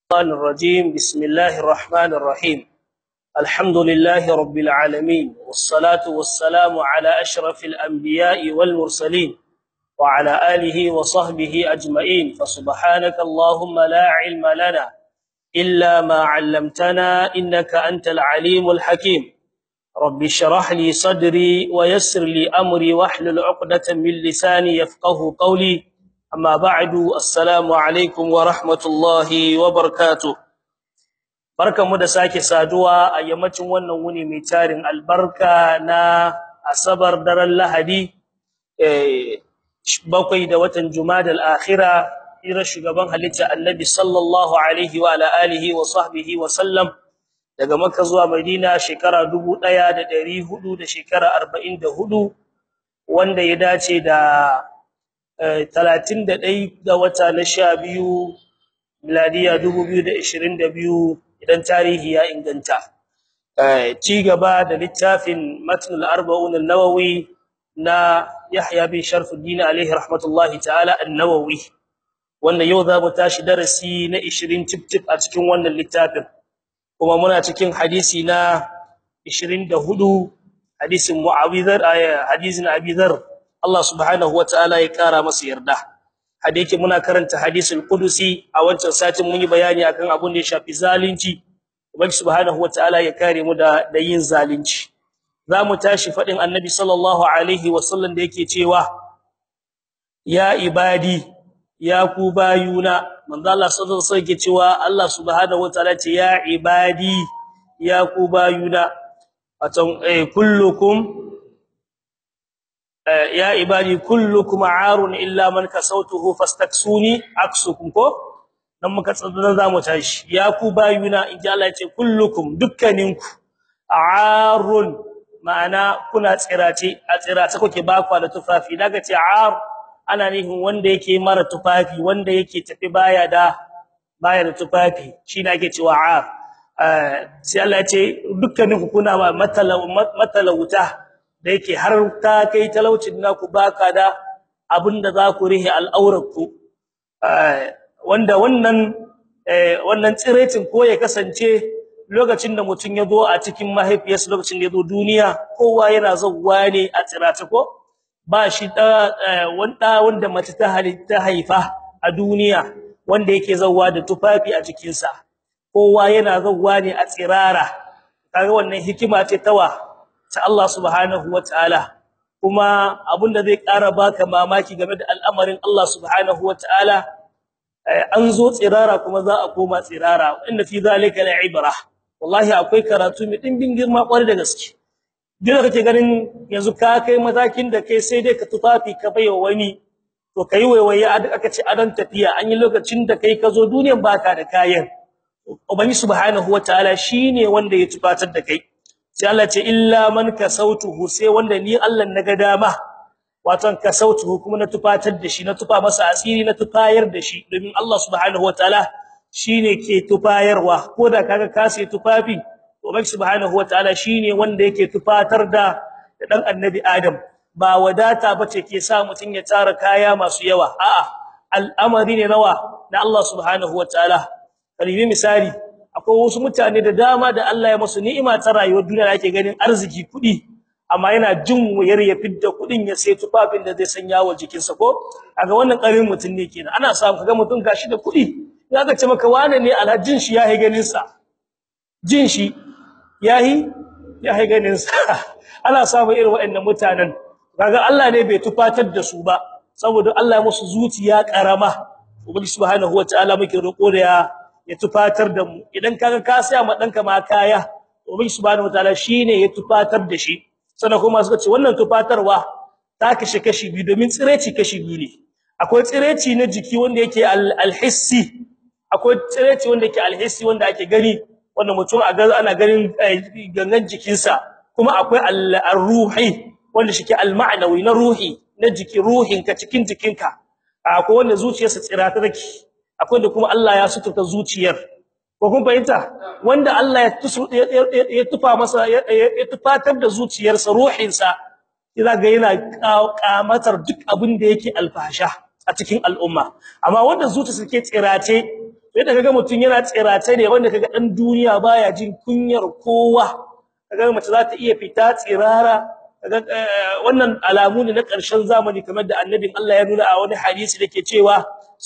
الشيطان الرجيم بسم الله الرحمن الرحيم الحمد لله رب العالمين والصلاة والسلام على أشرف الأنبياء والمرسلين وعلى آله وصحبه أجمعين فسبحانك اللهم لا علم لنا إلا ما علمتنا إنك أنت العليم الحكيم رب اشرح لي صدري ويسر لي أمري واحلل عقدة من لساني يفقه قولي أما بعد السلام عليكم ورحمة الله وبركاته barkanmu da sake saduwa a yammacin wannan wuni mai tarin albarka na asabar daren lahadi eh bakwai da watan jumadal akhira ira shugaban halitta annabi sallallahu alaihi wa ala alihi wa sahbihi wa sallam daga makka zuwa madina shekara 1400 da shekara 44 wanda ya dace da 31 ga wata na 12 miladiya 2022 idan tarihi ya inganta ci gaba da littafin matn al-arba'un an-nawawi na Yahya bin Sharfuddin alayhi rahmatullahi ta'ala an-nawawi wanda yau za mu tashi darasi na 20 tip a cikin wannan littafin kuma muna cikin hadisi na 24 hadisin Muawidh hadisin Abi Dharr Allah subhanahu wa ta'ala ya kara masa yarda hadisi muna karanta hadisul qudusi a wancan satin mun yi bayani akan abun da ya shafi zalunci ubangi subhanahu wataala ya kare mu da da yin zalunci zamu tashi fadin annabi sallallahu alaihi wasallam da yake cewa ya ibadi ya ku bayuna manzo Allah sallallahu alaihi wasallam yake cewa Allah subhanahu wataala ce ya ibadi ya ku bayuna wato eh, kullukum ya ibadi kullukum aarun illa man kasawtuhu fastaksuni aksukum ko dan muka tsada zamu tashi ya ku bayuna inji Allah yace kullukum dukkaninku aarun ma'ana kuna tsirace a tsirace kuke ba ku da tufafi daga ce aar ana nihin wanda yake mara tufafi wanda yake tafi baya da baya da tufafi shine ake cewa aar sai Allah yace dukkaninku kuna matalauta da yake har ta kai talaucin naku baka da abinda za ku rihe al'aurarku wanda wannan wannan tsiretin ko ya kasance lokacin da mutun ya zo a cikin mahaifiyarsa lokacin da ya zo duniya kowa yana zawwa ne a tsirata ko ba shi da wanda wanda mace ta halitta haifa a duniya wanda yake zawwa da tufafi a cikin sa kowa yana zawwa ne a tsirara kaga wannan hikima ce tawa ta Allah subhanahu wataala kuma abinda zai ƙara baka mamaki game da al'amarin Allah subhanahu wataala an zo tsirara kuma za a koma tsirara inda fi zalika la'ibra wallahi akwai karatu mai dimbin girma kware da gaske duk kake ganin yanzu ka kai matakin da kai sai dai ka tufafi ka baiwa wani to kai waiwaye aka ce adan tafiya an yi lokacin da kai ka zo duniyan baka da kayan ubangi subhanahu wataala shine wanda ya tufatar da kai sai Allah ce illa man kasautuhu sai wanda ni Allah naga dama watan kasautuhu kuma na tufatar da shi na tufa masa asiri na tufayar da shi domin Allah subhanahu wataala shine ke tufayarwa koda kaga ka sai tufafi ubangi subhanahu wataala shine wanda yake tufatar da dan annabi Adam ba wadata bace ke sa mutun ya tara kaya masu yawa a'a al'amari ne nawa na Allah subhanahu wataala kalimi misali akwai wasu mutane da dama da Allah ya musu ni'ima ta rayuwar duniya da ake ganin arziki kudi amma yana jin wayar ya fidda kudin ya sai tufafin da zai sanya wa jikinsa ko kaga wannan karin mutun ne kenan ana samu kaga mutun gashi da kudi zaka ce maka wane ne alhajin shi yayi ganin sa jin shi yayi yayi ganin sa ana samu irin waɗannan mutanen kaga Allah ne bai tufatar da su ba saboda Allah ya musu zuciya karama ubangi subhanahu wataala muke roko da ya ya tufatar da mu idan kaga ka saya ma danka ma kaya ubangi subhanahu wataala shine ya tufatar da shi sannan kuma suka ce wannan tufatarwa ta kashe kashi biyu domin tsireci kashi biyu ne akwai tsireci na jiki wanda yake alhissi akwai tsireci wanda yake alhissi wanda ake gani wanda mutum a ga ana ganin gangan jikinsa kuma akwai al-ruhi wanda shike al-ma'nawi na ruhi na jiki ruhinka cikin jikinka akwai wanda zuciyarsa tsirata take akwai da kuma Allah ya suturta zuciyar ko kun fahimta wanda Allah ya ya tufa masa ya tufatar da zuciyarsa ruhinsa kiza ga yana kamatar duk abin da yake alfasha a cikin al'umma amma wanda zuciyarsa ke tsirace yadda kaga mutun yana tsirace ne wanda kaga dan duniya baya jin kunyar kowa kaga mace za ta iya fita tsirara kaga wannan alamu ne na ƙarshen zamani kamar da annabin Allah ya nuna a wani hadisi dake cewa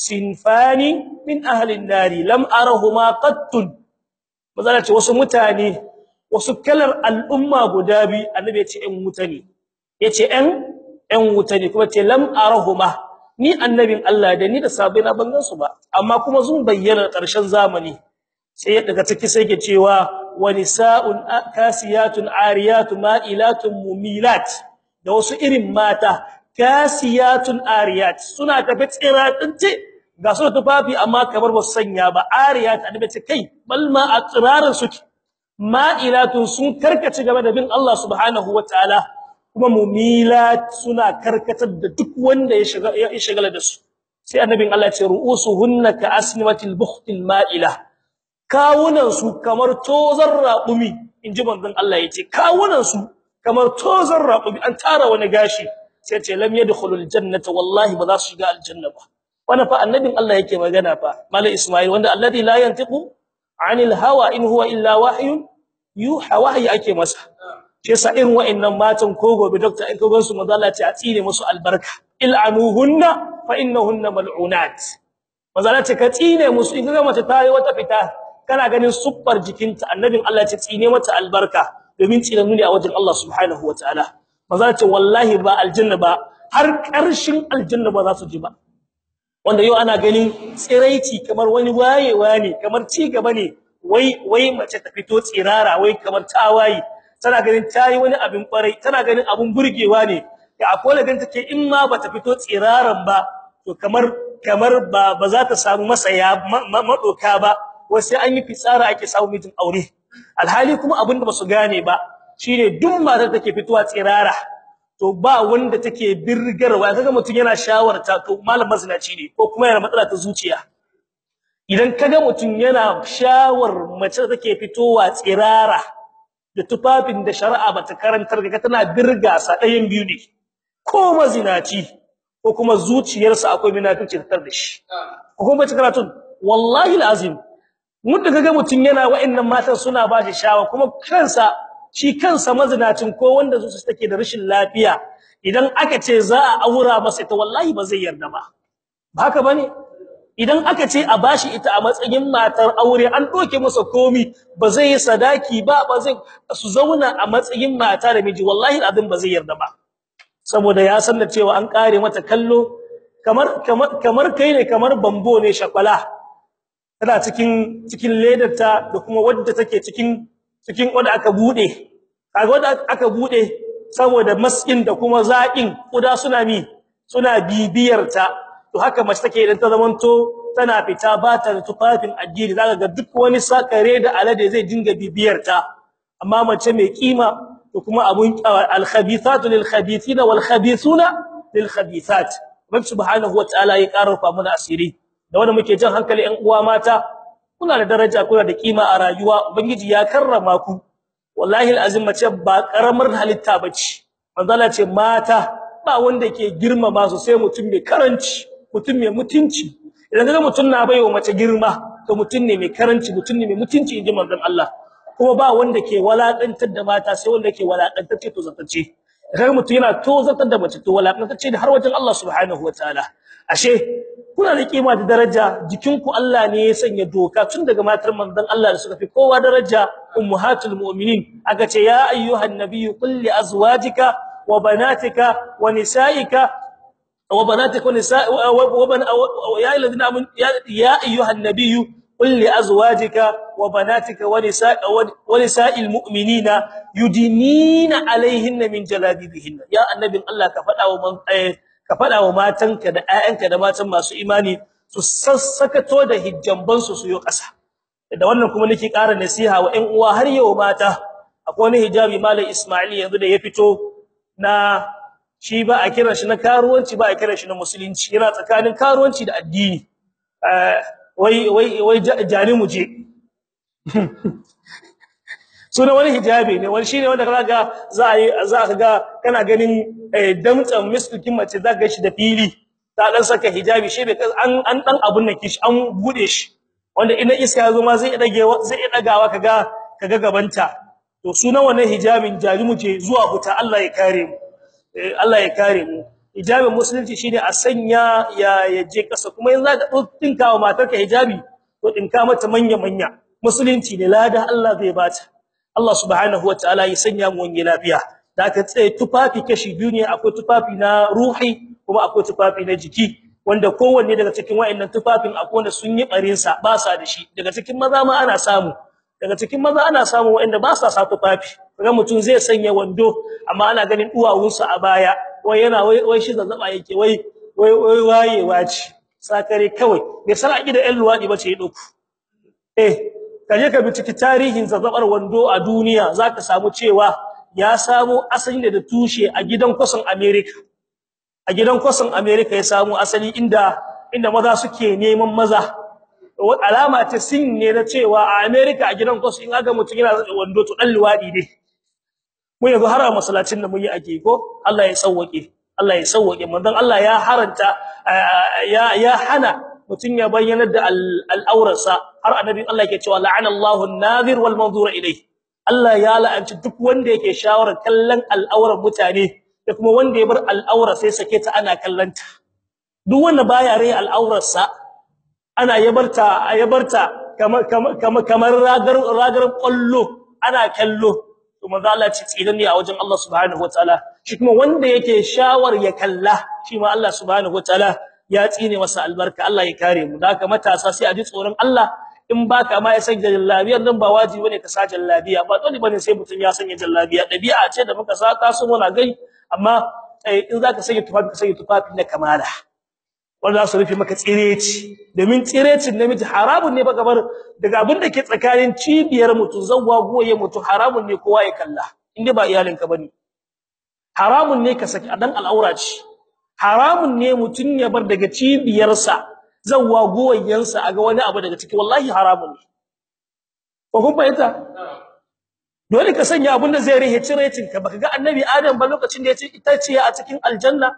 sinfani min ahli nari lam arahuma qattun mazala ce wasu mutane wasu kalar al'umma guda bi annabi ya ce ɗan wuta ne yace ɗan ɗan wuta ne kuma ce lam arahuma ni annabin Allah da ni da sabina ban gan su ba amma kuma sun bayyana ƙarshen zamani sai daga ciki sai ke cewa wa nisa'un kasiyatun ariyatun ma'ilatun mumilat da wasu irin mata kasiyatun ariyat suna tafi tsiratsince ga su tufafi amma kamar ba su sanya ba ariyat annabi ce kai bal ma a tsirarin suke ma'ilatun sun karkace game da bin Allah subhanahu wataala kuma mumilat suna karkatar da duk wanda ya shiga ya shigala da su sai annabin Allah ya ce ru'usuhunna ka asnimatil bukhtil ma'ila kawunan su kamar tozar raƙumi inji manzon Allah yace kawunan su kamar tozar raƙumi an tara wani gashi sai ce lam yadkhulul jannata wallahi ba za su shiga aljanna ba wannan fa annabin Allah yake magana fa malai isma'il wanda alladhi la yantiqu anil hawa in huwa illa wahyun yuha wahyi ake masa shi yasa irin wa'annan matan ko gobe doctor in ka gan su manzo Allah ce a tsire musu albarka il'anuhunna fa innahunna mal'unat manzo Allah ce ka tsine musu in ga mace ta yi wata fita kana ganin suffar jikinta annabin Allah ce tsine mata albarka domin tsine ne a wajen Allah subhanahu wataala manzo Allah ce wallahi ba aljanna ba har karshen aljanna ba za su ji ba wanda yau ana ganin tsiraici kamar wani wayewa ne kamar ci gaba ne wai wai mace ta fito tsirara wai kamar tawayi tana ganin tayi wani abin kwarai tana ganin abun burgewa ne da akwai da take in ma bata fito tsiraran ba to kamar kamar ba ba za ta samu masaya madoka ba wai sai an yi fitsara ake samu mijin aure alhali kuma abin da basu gane ba shine duk matar take fitowa tsirara to ba wanda take birgarwa kaga mutun yana shawarta to malam mazinaci ne ko kuma yana matsala ta zuciya idan kaga mutun yana shawar mace take fitowa tsirara da tufafin da shari'a bata karantar ga tana birga sa ɗayan biyu ne ko mazinaci ko kuma zuciyarsa akwai munafici tar da shi ko kuma bace karatun wallahi alazim mun kaga mutun yana wa'annan matan suna ba shi shawa kuma kansa shi kansa mazinacin ko wanda zuciyarsa take da rashin lafiya idan aka ce za a aura masa ita wallahi ba zai yarda ba ba haka bane idan aka ce a bashi ita a matsayin matar aure an doke masa komi ba zai yi sadaki ba ba zai su zauna a matsayin mata da miji wallahi alazim ba zai yarda ba saboda ya san da cewa an kare mata kallo kamar kamar kamar kai ne kamar bambo ne shakwala tana cikin cikin ledarta da kuma wadda take cikin cikin wanda aka bude kaga wanda aka bude saboda maskin da kuma zakin kuda suna mi suna bibiyar ta to haka mace take idan ta zamanto tana fita ba ta da tufafin addini zaka ga duk wani sakare da alade zai dinga bibiyar ta amma mace mai kima to kuma abun al-khabithatu lil-khabithina wal-khabithuna lil-khabithat rabbi subhanahu wa ta'ala ya karfafa mana asiri da wanda muke jin hankali ɗan uwa mata kuna da daraja kuna da kima a rayuwa ubangiji ya karrama ku wallahi al-azim mace ba karamar halitta bace manzala ce mata ba wanda ke girmama su sai mutum mai karanci mutum mai mutunci idan kaga mutum na baiwa mace girma to mutum ne mai karanci mutum ne mai mutunci inji manzon Allah kuma ba wanda ke walakantar da mata sai wanda ke walakantar ce to zatace kaga mutum yana to zatar da mace to walakantar ce har wajen Allah subhanahu wataala ashe kuna da kima da daraja jikinku Allah ne ya sanya doka tun daga matar manzon Allah da suka fi kowa daraja ummahatul mu'minin aka ce ya ayyuhan nabiyyu qul li azwajika wa banatika wa nisaika wa banatika wa nisa wa ya alladhina amanu ya ayyuhan nabiyyu qul li azwajika wa banatika wa nisa wa nisa'il mu'minina yudinina alaihinna min jalabibihinna ya annabin Allah ka fada wa ka fada wa matanka da ƴaƴanka da matan masu imani su sassakato da hijjamban su su yo ƙasa da wannan kuma nake ƙara nasiha wa ƴan uwa har yau mata akwai wani hijabi malam Isma'il yanzu da ya fito na shi ba a kiran shi na karuwanci ba a kiran shi na musulunci yana tsakanin karuwanci da addini wai wai wai jani muje suna wani hijabi ne wani shine wanda kaga za a yi za ka ga kana ganin damtsan miskin mace za ga shi da fili ta dan saka hijabi shi bai an an dan abun nan kishi an bude shi wanda ina iska yazo ma zai dage zai dagawa kaga kaga gabanta to sunan wannan hijabin jarimu ce zuwa huta Allah ya kare mu Allah ya kare mu hijabin musulunci shine a sanya ya yaje kasa kuma yanzu zaka dinka wa matarka hijabi to dinka mata manya manya musulunci ne lada Allah zai bata Allah subhanahu wataala ya sanya mu wani lafiya da ka tsaye tufafi kashi biyu ne akwai tufafi na ruhi kuma akwai tufafi na jiki wanda kowanne daga cikin wayannan tufafin akwai wanda sun yi barin sa ba sa da shi daga cikin maza ma ana samu daga cikin maza ana samu wayanda ba sa sa tufafi kaga mutum zai sanya wando amma ana ganin duwawunsa a baya wai yana wai wai shi zazzaba yake wai wai wai wayewa ce sakare kawai bai san aqida ɗan luwadi bace ya dauko eh kaje ka binciki tarihin zazzabar wando a duniya zaka samu cewa ya samu asali da tushe a gidan kwasan America a gidan kwasan America ya samu asali inda inda maza suke neman maza alama ta sin ne na cewa a America a gidan kwasan in aga mutum yana da wando to dan luwadi ne mu yanzu har a masallacin da mun yi ake ko Allah ya sauwake Allah ya sauwake manzon Allah ya haranta ya ya hana mutun ya bayyana da al'aurarsa har annabi Allah yake cewa la'ana Allahu an-nadhir wal manzur ilayhi Allah ya la'anci duk wanda yake shawarar kallon al'aurar mutane da kuma wanda ya bar al'aura sai sake ta ana kallanta duk wanda baya rai al'aurarsa ana yabarta yabarta kamar kamar kamar ragar ragar kallo ana kallo to manzo Allah ce tsidan ne a wajen Allah subhanahu wataala shi kuma wanda yake shawar ya kalla shi ma Allah subhanahu wataala ya tsine masa albarka Allah ya kare mu haka matasa sai a ji tsoron Allah in baka ma ya san jallabiya dan ba wajibi bane ka sa jallabiya ba dole bane sai mutun ya sanya jallabiya dabi'a ce da muka saka su muna gai amma in zaka sanya tufafi ka sanya tufafi na kamala wanda za su rufe maka tsireci domin tsirecin namiji haramun ne ba gabar daga abin da ke tsakanin cibiyar mutu zawwa goye mutu haramun ne kowa ya kalla inda ba iyalinka bane haramun ne ka saki dan al'aura ce haramun ne mutun ya bar daga cibiyarsa zawwa goyensa aga wani abu daga ciki wallahi haramun ne ko kun fahimta dole ka sanya abin da zai rihe cirecin ka baka ga annabi adam ba lokacin da ya ce ita ce a cikin aljanna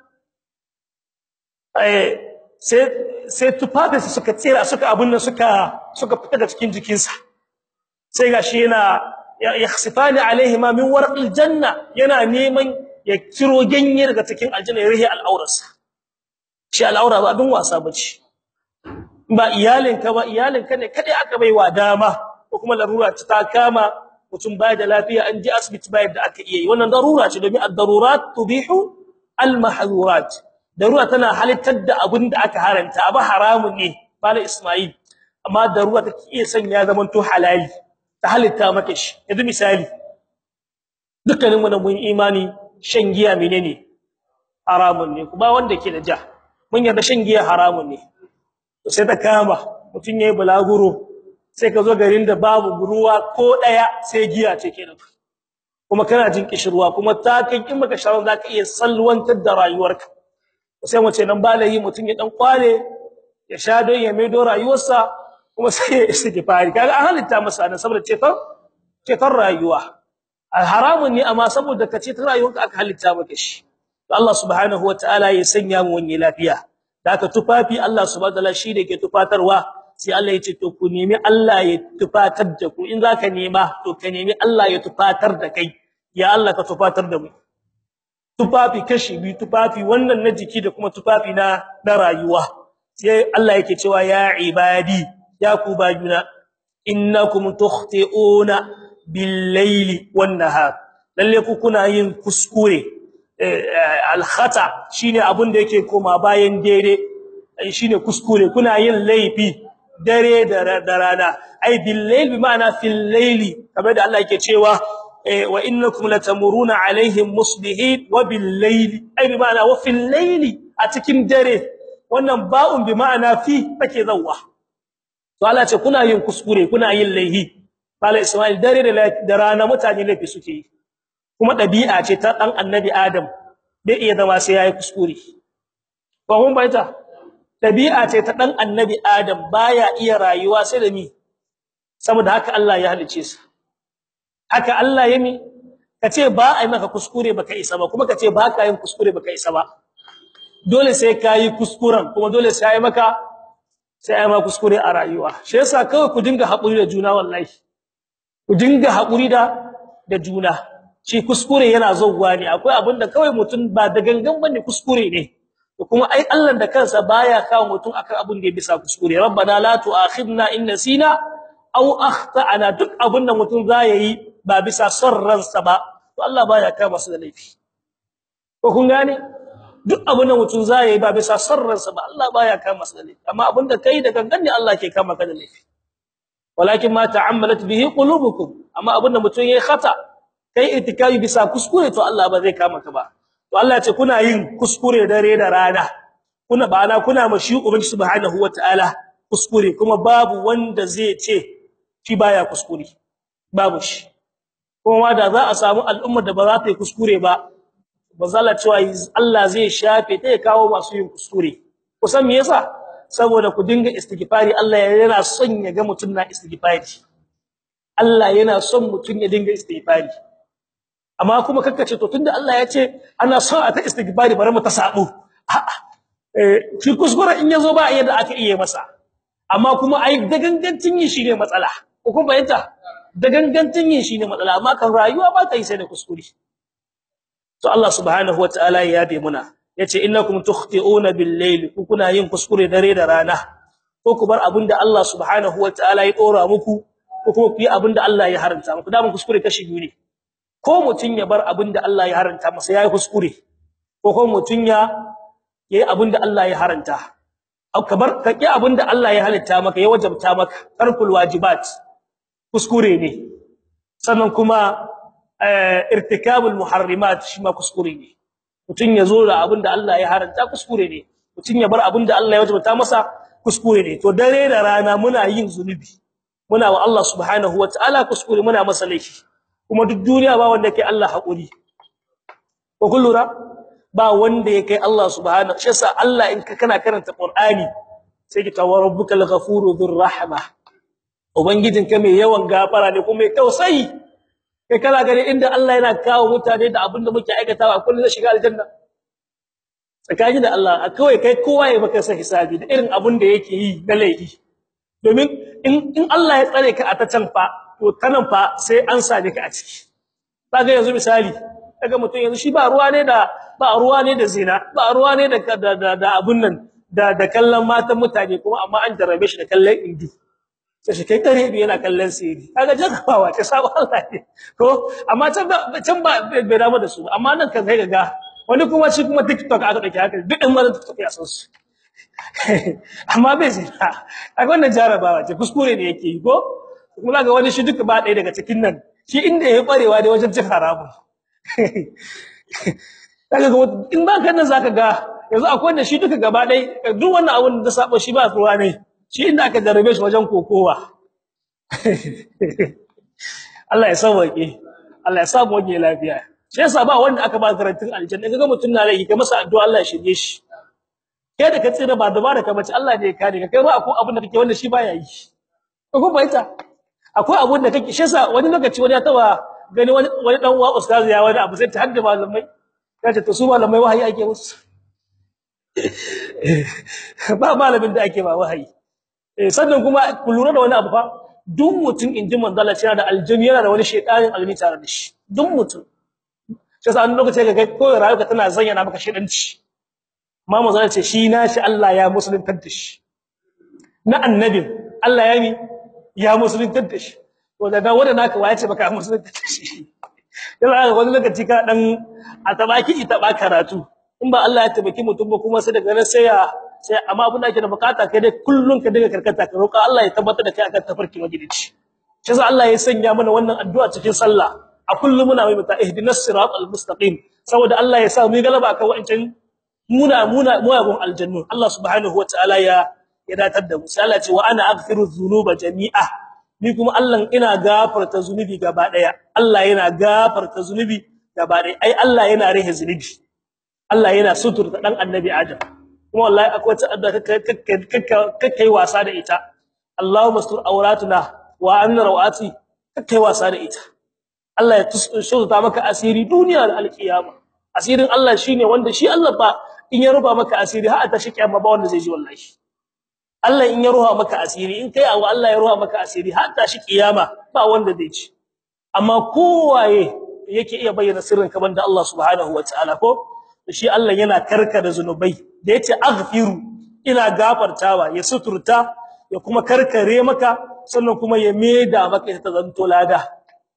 eh sai sai tufafinsa suka tsira suka abun nan suka suka fita da cikin jikinsa sai gashi yana yakhsifani alaihi ma min warqil janna yana neman ya kiro ganye daga cikin aljanna ya rihi al'aurarsa shi al'aura ba abin wasa bace ba iyalinka ba iyalinka ne kadai aka baiwa dama ko kuma larura ta kama mutum baya da lafiya an ji asibiti bayar da aka iya yi wannan darura ce domin ad-darurat tubihu al-mahdhurat darura tana halittar da abin da aka haranta abu haramun ne bala isma'il amma darura take iya sanya zaman to halali ta halitta maka shi yanzu misali dukkanin mu mun imani shan giya menene haramun ne kuma wanda ke da ja mun yarda shan giya haramun ne to sai ta kama mutun yayi bulaguro sai ka zo garin da babu ruwa ko daya sai giya ce kenan kuma kana jin kishirwa kuma ta kai in maka sharon zaka iya salwantar da rayuwarka sai mu ce nan balayi mutun ya dan kwale ya sha don ya maido rayuwarsa kuma sai ya istighfari kaga an halitta masa nan saboda ceton ceton rayuwa haramun ne amma saboda kace ta rayuwarka aka halitta maka shi Allah subhanahu wataala ya sanya mu wani lafiya daga tufafi Allah subhanahu wataala shi da ke tufatarwa sai Allah ya ce to ku nemi Allah ya tufatar da ku in zaka nema to ka nemi Allah ya tufatar da kai ya Allah ka tufatar da mu tufafi kashi biyu tufafi wannan na jiki da kuma tufafi na na rayuwa sai Allah yake cewa ya ibadi ya ku bayuna innakum tukhti'una bil-laili wan-nahar lalle ku kuna yin kuskure al-khata shine abun da yake koma bayan dare shine kuskure kuna yin laifi dare da rana ai bil-lail bi ma'ana fil-laili kamar da Allah yake cewa wa innakum latamuruna alaihim musbihin wa bil-laili ai bi ma'ana wa fil-laili a cikin dare wannan ba'un bi ma'ana fi take zawwa to Allah ce kuna yin kuskure kuna yin laihi bala Isma'il dare da rana mutane laifi suke yi kuma dabi'a ce ta dan annabi Adam bai iya zama sai yayi kuskure ba mun baita dabi'a ce ta dan annabi Adam baya iya rayuwa sai da ni saboda haka Allah ya halice sa haka Allah ya mi kace ba ai maka kuskure baka isa ba kuma kace ba ka yin kuskure baka isa ba dole sai kai kuskuren kuma dole sai ai maka sai ai ma kuskure a rayuwa shi yasa kawai ku dinga hakuri da juna wallahi ku dinga hakuri da da juna shi kuskure yana zauwa ne akwai abinda kawai mutum ba da gangan bane kuskure ne kuma ai Allah da kansa baya kawo mutum akan abin da ya bisa kuskure rabbana la tu'akhidna in nasina aw akhtana duk abin da mutum yi ba bisa son ransa ba to Allah baya kama su da laifi ko kun gane duk abin da mutum yi ba bisa son ransa ba Allah baya kama su da laifi amma abin da kai da gangan ne Allah ke kama ka da laifi walakin ma ta'ammalat bihi qulubukum amma abin da mutum yayi khata kai itikafi bisa kuskure to Allah ba zai kama ka ba to Allah ce kuna yin kuskure dare da rana kuna bana kuna mashi ubangi subhanahu wataala kuskure kuma babu wanda zai ce shi baya kuskure babu shi kuma da za a samu al'umma da ba za ta yi kuskure ba bazala cewa Allah zai shafe ta ya kawo masu yin kuskure kusan me yasa saboda ku dinga istighfari Allah yana son ya ga mutun na istighfari Allah yana son mutun ya dinga istighfari amma kuma kakkace to tunda Allah ya ce ana son a ta istighfari bari mu ta sabo a'a eh shi kuskure in yazo ba yadda aka iya masa amma kuma ai da gangancin yin shine matsala ko kun bayyana da gangancin yin shine matsala amma kan rayuwa ba ta yi sai da kuskure to Allah subhanahu wataala ya yabe muna yace innakum tukhti'una bil-layl ku kuna yin kuskure dare da rana ko ku bar abinda Allah subhanahu wataala ya dora muku ko kuma ku yi abinda Allah ya haranta muku da mun kuskure kashi biyu ne ko mutun ya bar abinda Allah ya haranta masa yayi kuskure ko ko mutun ya yayi abinda Allah ya haranta ka bar ka ki abinda Allah ya halitta maka ya wajabta maka tarkul wajibat kuskure ne sannan kuma irtikabul muharrimat shi ma kuskure ne mutun ya zo da abinda Allah ya haranta kuskure ne mutun ya bar abinda Allah ya wajabta masa kuskure ne to dare da rana muna yin zunubi muna wa Allah subhanahu wataala kuskure muna masa laifi kuma duk duniya ba wanda yake Allah hakuri ko kullura ba wanda yake Allah subhanahu shi yasa Allah in ka kana karanta Qur'ani sai ki tawabbukal ghafuru dhur rahma ubangijinka mai yawan gafara ne kuma mai tausayi kai kana gani inda Allah yana kawo mutane da abinda muke aikatawa kullun zai shiga aljanna tsakani da Allah kawai kai kowa ya baka san hisabi da irin abin da yake yi na laifi domin in in Allah ya tsare ka a ta can fa to kanan fa sai an same ka a ciki kaga yanzu misali kaga mutum yanzu shi ba ruwa ne da ba ruwa ne da zina ba ruwa ne da da da abun nan da da kallon matan mutane kuma amma an jarrabe shi da kallon indu sai shi kai kare bi yana kallon sirri kaga jarabawa ta sabo Allah ne ko amma can ba can ba bai damu da su amma nan kan sai ga wani kuma shi kuma TikTok aka dauke haka duk ɗan mazan TikTok ya san su amma bai sai kaga wannan jarabawa ce kuskure ne yake yi ko kuma ga wani shi duka ba ɗaya daga cikin nan shi inda yayi barewa da wajen cin haramun kaga in ba kan nan zaka ga yanzu akwai wanda shi duka gaba ɗaya duk wannan abun da sabo shi ba ruwa ne shi inda aka jarabe shi wajen kokowa Allah ya sauke Allah ya sa mu wage lafiya shi yasa ba wanda aka ba garantin aljanna kaga mutun na rai ga masa addu'a Allah ya shirye shi kai da ka tsira ba da ba da ka bace Allah ne ya kare ka kai ba akwai abin da kake wanda shi baya yi ko baita akwai abin da kake shi yasa wani lokaci wani ya taba gani wani wani dan uwa ustaz ya wani abu sai ta hadda malamai kace to su malamai wahayi ake musu ba malamin da ake ba wahayi eh sannan kuma ku lura da wani abu fa duk mutum inji manzala cewa da aljanna yana da wani shedanin almi tare da shi duk mutum sai sa an lokaci ga kai ko rayuwa tana zayyana maka shedanci amma manzala ce shi na shi Allah ya musuluntar da shi na annabin Allah ya ni ya musuluntar da shi to daga wanda naka waye ce baka musuluntar da shi yana ga wani lokaci ka dan a tabaki ita ba karatu in ba Allah ya tabbaki mutum ba kuma sai daga nan sai ya sai amma abin da ake da bukata kai dai kullun ka dinga karkata ka roƙa Allah ya tabbatar da kai akan tafarki magidici shi yasa Allah ya sanya mana wannan addu'a cikin sallah a kullum muna mai mata ihdinas siratal mustaqim saboda Allah ya sa mu galaba akan wa'ancin muna muna muyagun aljannu Allah subhanahu wataala ya ya datar da mu sai Allah ya ce wa ana aghfiru dhunuba jami'a ni kuma Allah ina gafarta zunubi gaba daya Allah yana gafarta zunubi gaba daya ai Allah yana rihe zunubi Allah yana suturta dan annabi Adam kuma wallahi akwai wata addu'a kakkai wasa da ita Allahumma astur awratuna wa amna rawati kakkai wasa da ita Allah ya tusurta maka asiri duniya da alkiyama asirin Allah shine wanda shi Allah ba in ya ruba maka asiri har ta shi kiyama ba wanda zai ji wallahi Allah in ya ruha maka asiri in kai abu Allah ya ruha maka asiri har ta shi kiyama ba wanda zai ci amma kowaye yake iya bayyana sirrin ka banda Allah subhanahu wataala ko shi Allah yana karkada zanubai da yace aghfiru ina gafartawa ya suturta ya kuma karkare maka sannan kuma ya meda maka ta zanto lada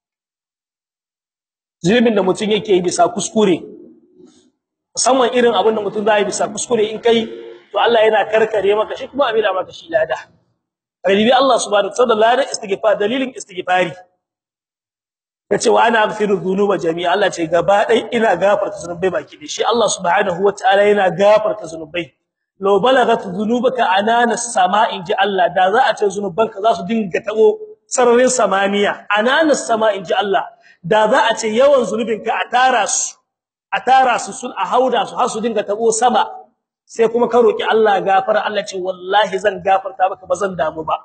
zunubin da mutum yake yi bisa kuskure musamman irin abin da mutum zai bisa kuskure in kai to Allah yana karkare maka shi kuma amina maka shi lada kalibi Allah subhanahu wa ta'ala lada istighfar dalilin istighfari yace wa ana aghfiru dhunuba jami'a Allah ce gaba dai ina gafarta zunubai baki da shi Allah subhanahu wa ta'ala yana gafarta zunubai law balagat dhunubaka anana as-sama'i ji Allah da za a ce zunubanka za su dinga tabo sararin samaniya anana as-sama'i ji Allah da za a ce yawan zunubinka a tara su a tara su sun a hauda su har su dinga tabo sama sai kuma ka roki Allah gafara Allah ce wallahi zan gafarta maka bazan damu ba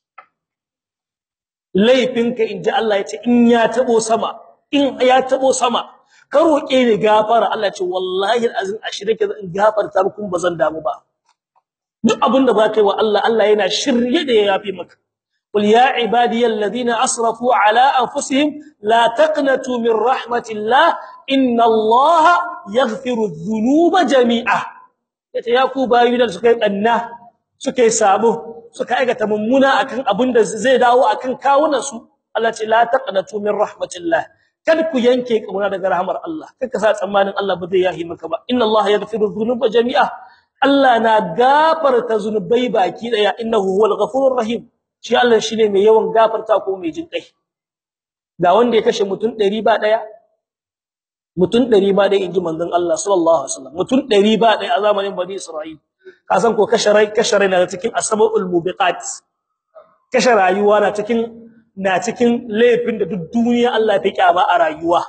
laifinka inji Allah ya ce in ya tabo sama in ya tabo sama ka roke ni gafara Allah ce wallahi alazim ashirike zan gafarta maka bazan damu ba duk abinda ba kai wa Allah Allah yana shirye da ya yafi maka قل يا عبادي الذين اسرفوا على انفسهم لا تقنطوا من رحمه الله ان الله يغفر الذنوب جميعا yace ya ku bayu da suka yi kanna suka yi sabo suka aikata mummuna akan abin da zai dawo akan kawunan su Allah ce la taqnatu min rahmatillah kad ku yanke kamar daga rahmar Allah kaka sa tsammanin Allah ba zai yahi maka ba inna Allah yaghfiru dhunuba jami'a Allah na gafarta zunubai baki daya innahu huwal ghafurur rahim shi Allah shine mai yawan gafarta ko mai jin kai ga wanda ya kashe mutun 100 ba daya mutun 100 ba daya inji manzon Allah sallallahu alaihi wasallam mutun 100 ba daya a zamanin bani Isra'il ka san ko kashe rai kashe rai na cikin asabul mubiqat kashe rayuwa na cikin na cikin laifin da duk duniya Allah ta kyama a rayuwa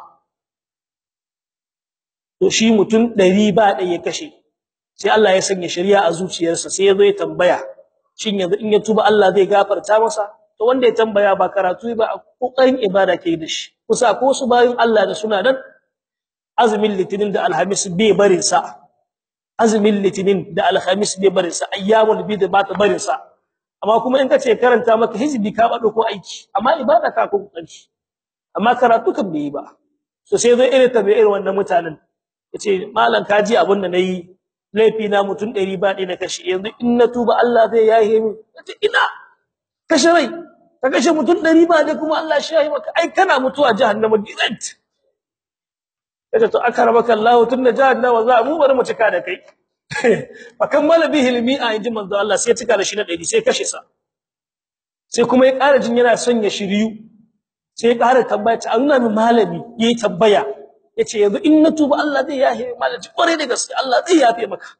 to shi mutun 100 ba daya ya kashe sai Allah ya sanya shari'a a zuciyarsa sai ya zo ya tambaya shin yanzu in ya tuba Allah zai gafarta masa to wanda ya tambaya ba karatu ba kokarin ibada ke da shi kusa ko su bayin Allah da suna nan azumin litinin da alhamis bai barin sa azumin litinin da alhamis bai barin sa ayyamul bid ba ta barin sa amma kuma in kace karanta maka hizbi ka bado ko aiki amma ibada ka ko kokari amma karatu kan bai ba so sai zo irin tabi irin wannan mutanen yace malam kaji abin da nayi laifi na mutun 100 ba ɗaya na kashe yanzu in na tuba Allah zai yahe min kace ina kashe rai ka kashe mutun 100 ba da kuma Allah shi yahe maka ai kana mutuwa jahannama direct kace to akarabaka Allah tunna jahannama za mu bari mu cika da kai fa kammala bihi almi'a inji manzo Allah sai cika da shi na 100 sai kashe sa sai kuma ya ƙara jin yana son ya shiryu sai ya ƙara tambaya ta nuna min malami yayi tambaya yace yanzu in na tuba Allah zai yafe malaki kware da gaske Allah zai yafe maka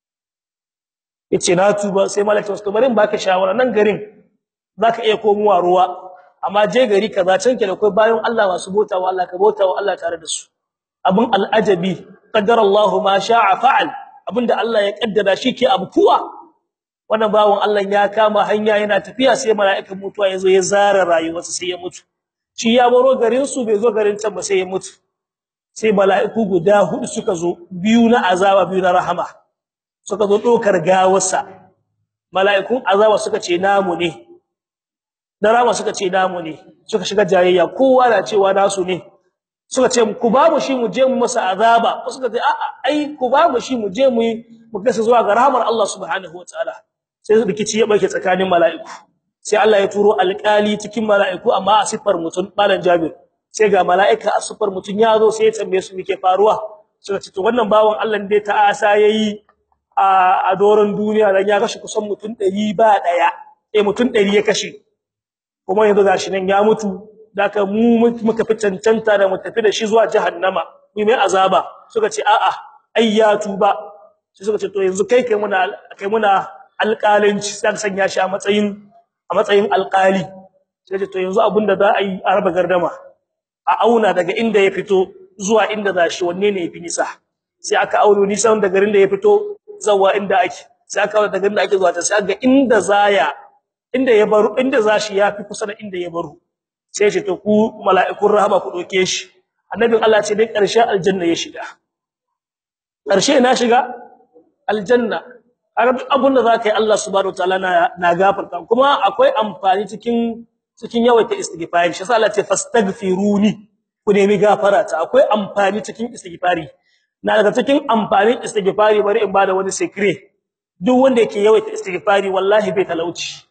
yace na tuba sai malaki wasu bari in baka shawara nan garin zaka iya komowa ruwa amma je gari kaza can ke da kai bayan Allah masu botawa Allah ka botawa Allah tare da su abun al'ajabi qaddara Allah ma sha'a fa'al abinda Allah ya kaddara shi ke abu kuwa wannan bawon Allah ya kama hanya yana tafiya sai mala'ikan mutuwa yazo ya zara rayuwarsa sai ya mutu shi ya baro garin su bai zo garin can ba sai ya mutu sai mala'iku guda hudu suka zo biyu na azaba biyu na rahama suka zo dokar gawarsa mala'ikun azaba suka ce namu ne na rahama suka ce namu ne suka shiga jayayya kowa na cewa nasu ne suka ce ku ba mu shi mu je mu masa azaba suka ce a'a ai ku ba mu shi mu je mu mu kasa zuwa ga rahamar Allah subhanahu wataala sai rikici ya barke tsakanin mala'iku sai Allah ya turo alƙali cikin mala'iku amma a sifar mutum malan Jabir sai ga mala'ika a sifar mutum ya zo sai ya tambaye su meke faruwa suka ce to wannan bawon Allah dai ta asa yayi a a doron duniya dan ya kashe kusan mutum 100 ba daya eh mutum 100 ya kashe kuma yanzu gashi nan ya mutu daka mu muka fi cancanta da mu tafi da shi zuwa jahannama mu mai azaba suka ce a'a ai ya tuba sai suka ce to yanzu kai kai muna kai muna alƙalanci sai sanya shi a matsayin a matsayin alƙali sai ce to yanzu abinda za a yi a raba gardama a auna daga inda ya fito zuwa inda za shi wanne ne yafi nisa sai aka auno nisan da garin da ya fito zawa inda ake sai aka auna daga inda ake zuwa ta sai ga inda zaya inda ya baro inda zashi yafi kusa da inda ya baro sai ce to ku mala'ikun rahama ku doke shi annabin Allah ce dai ƙarshen aljanna ya shiga ƙarshe na shiga aljanna kaga duk abin da zaka yi Allah subhanahu wataala na na gafarta kuma akwai amfani cikin cikin yawaita istighfari shi yasa Allah ce fastaghfiruni ku nemi gafara ta akwai amfani cikin istighfari na daga cikin amfanin istighfari bari in bada wani secret duk wanda yake yawaita istighfari wallahi bai talauci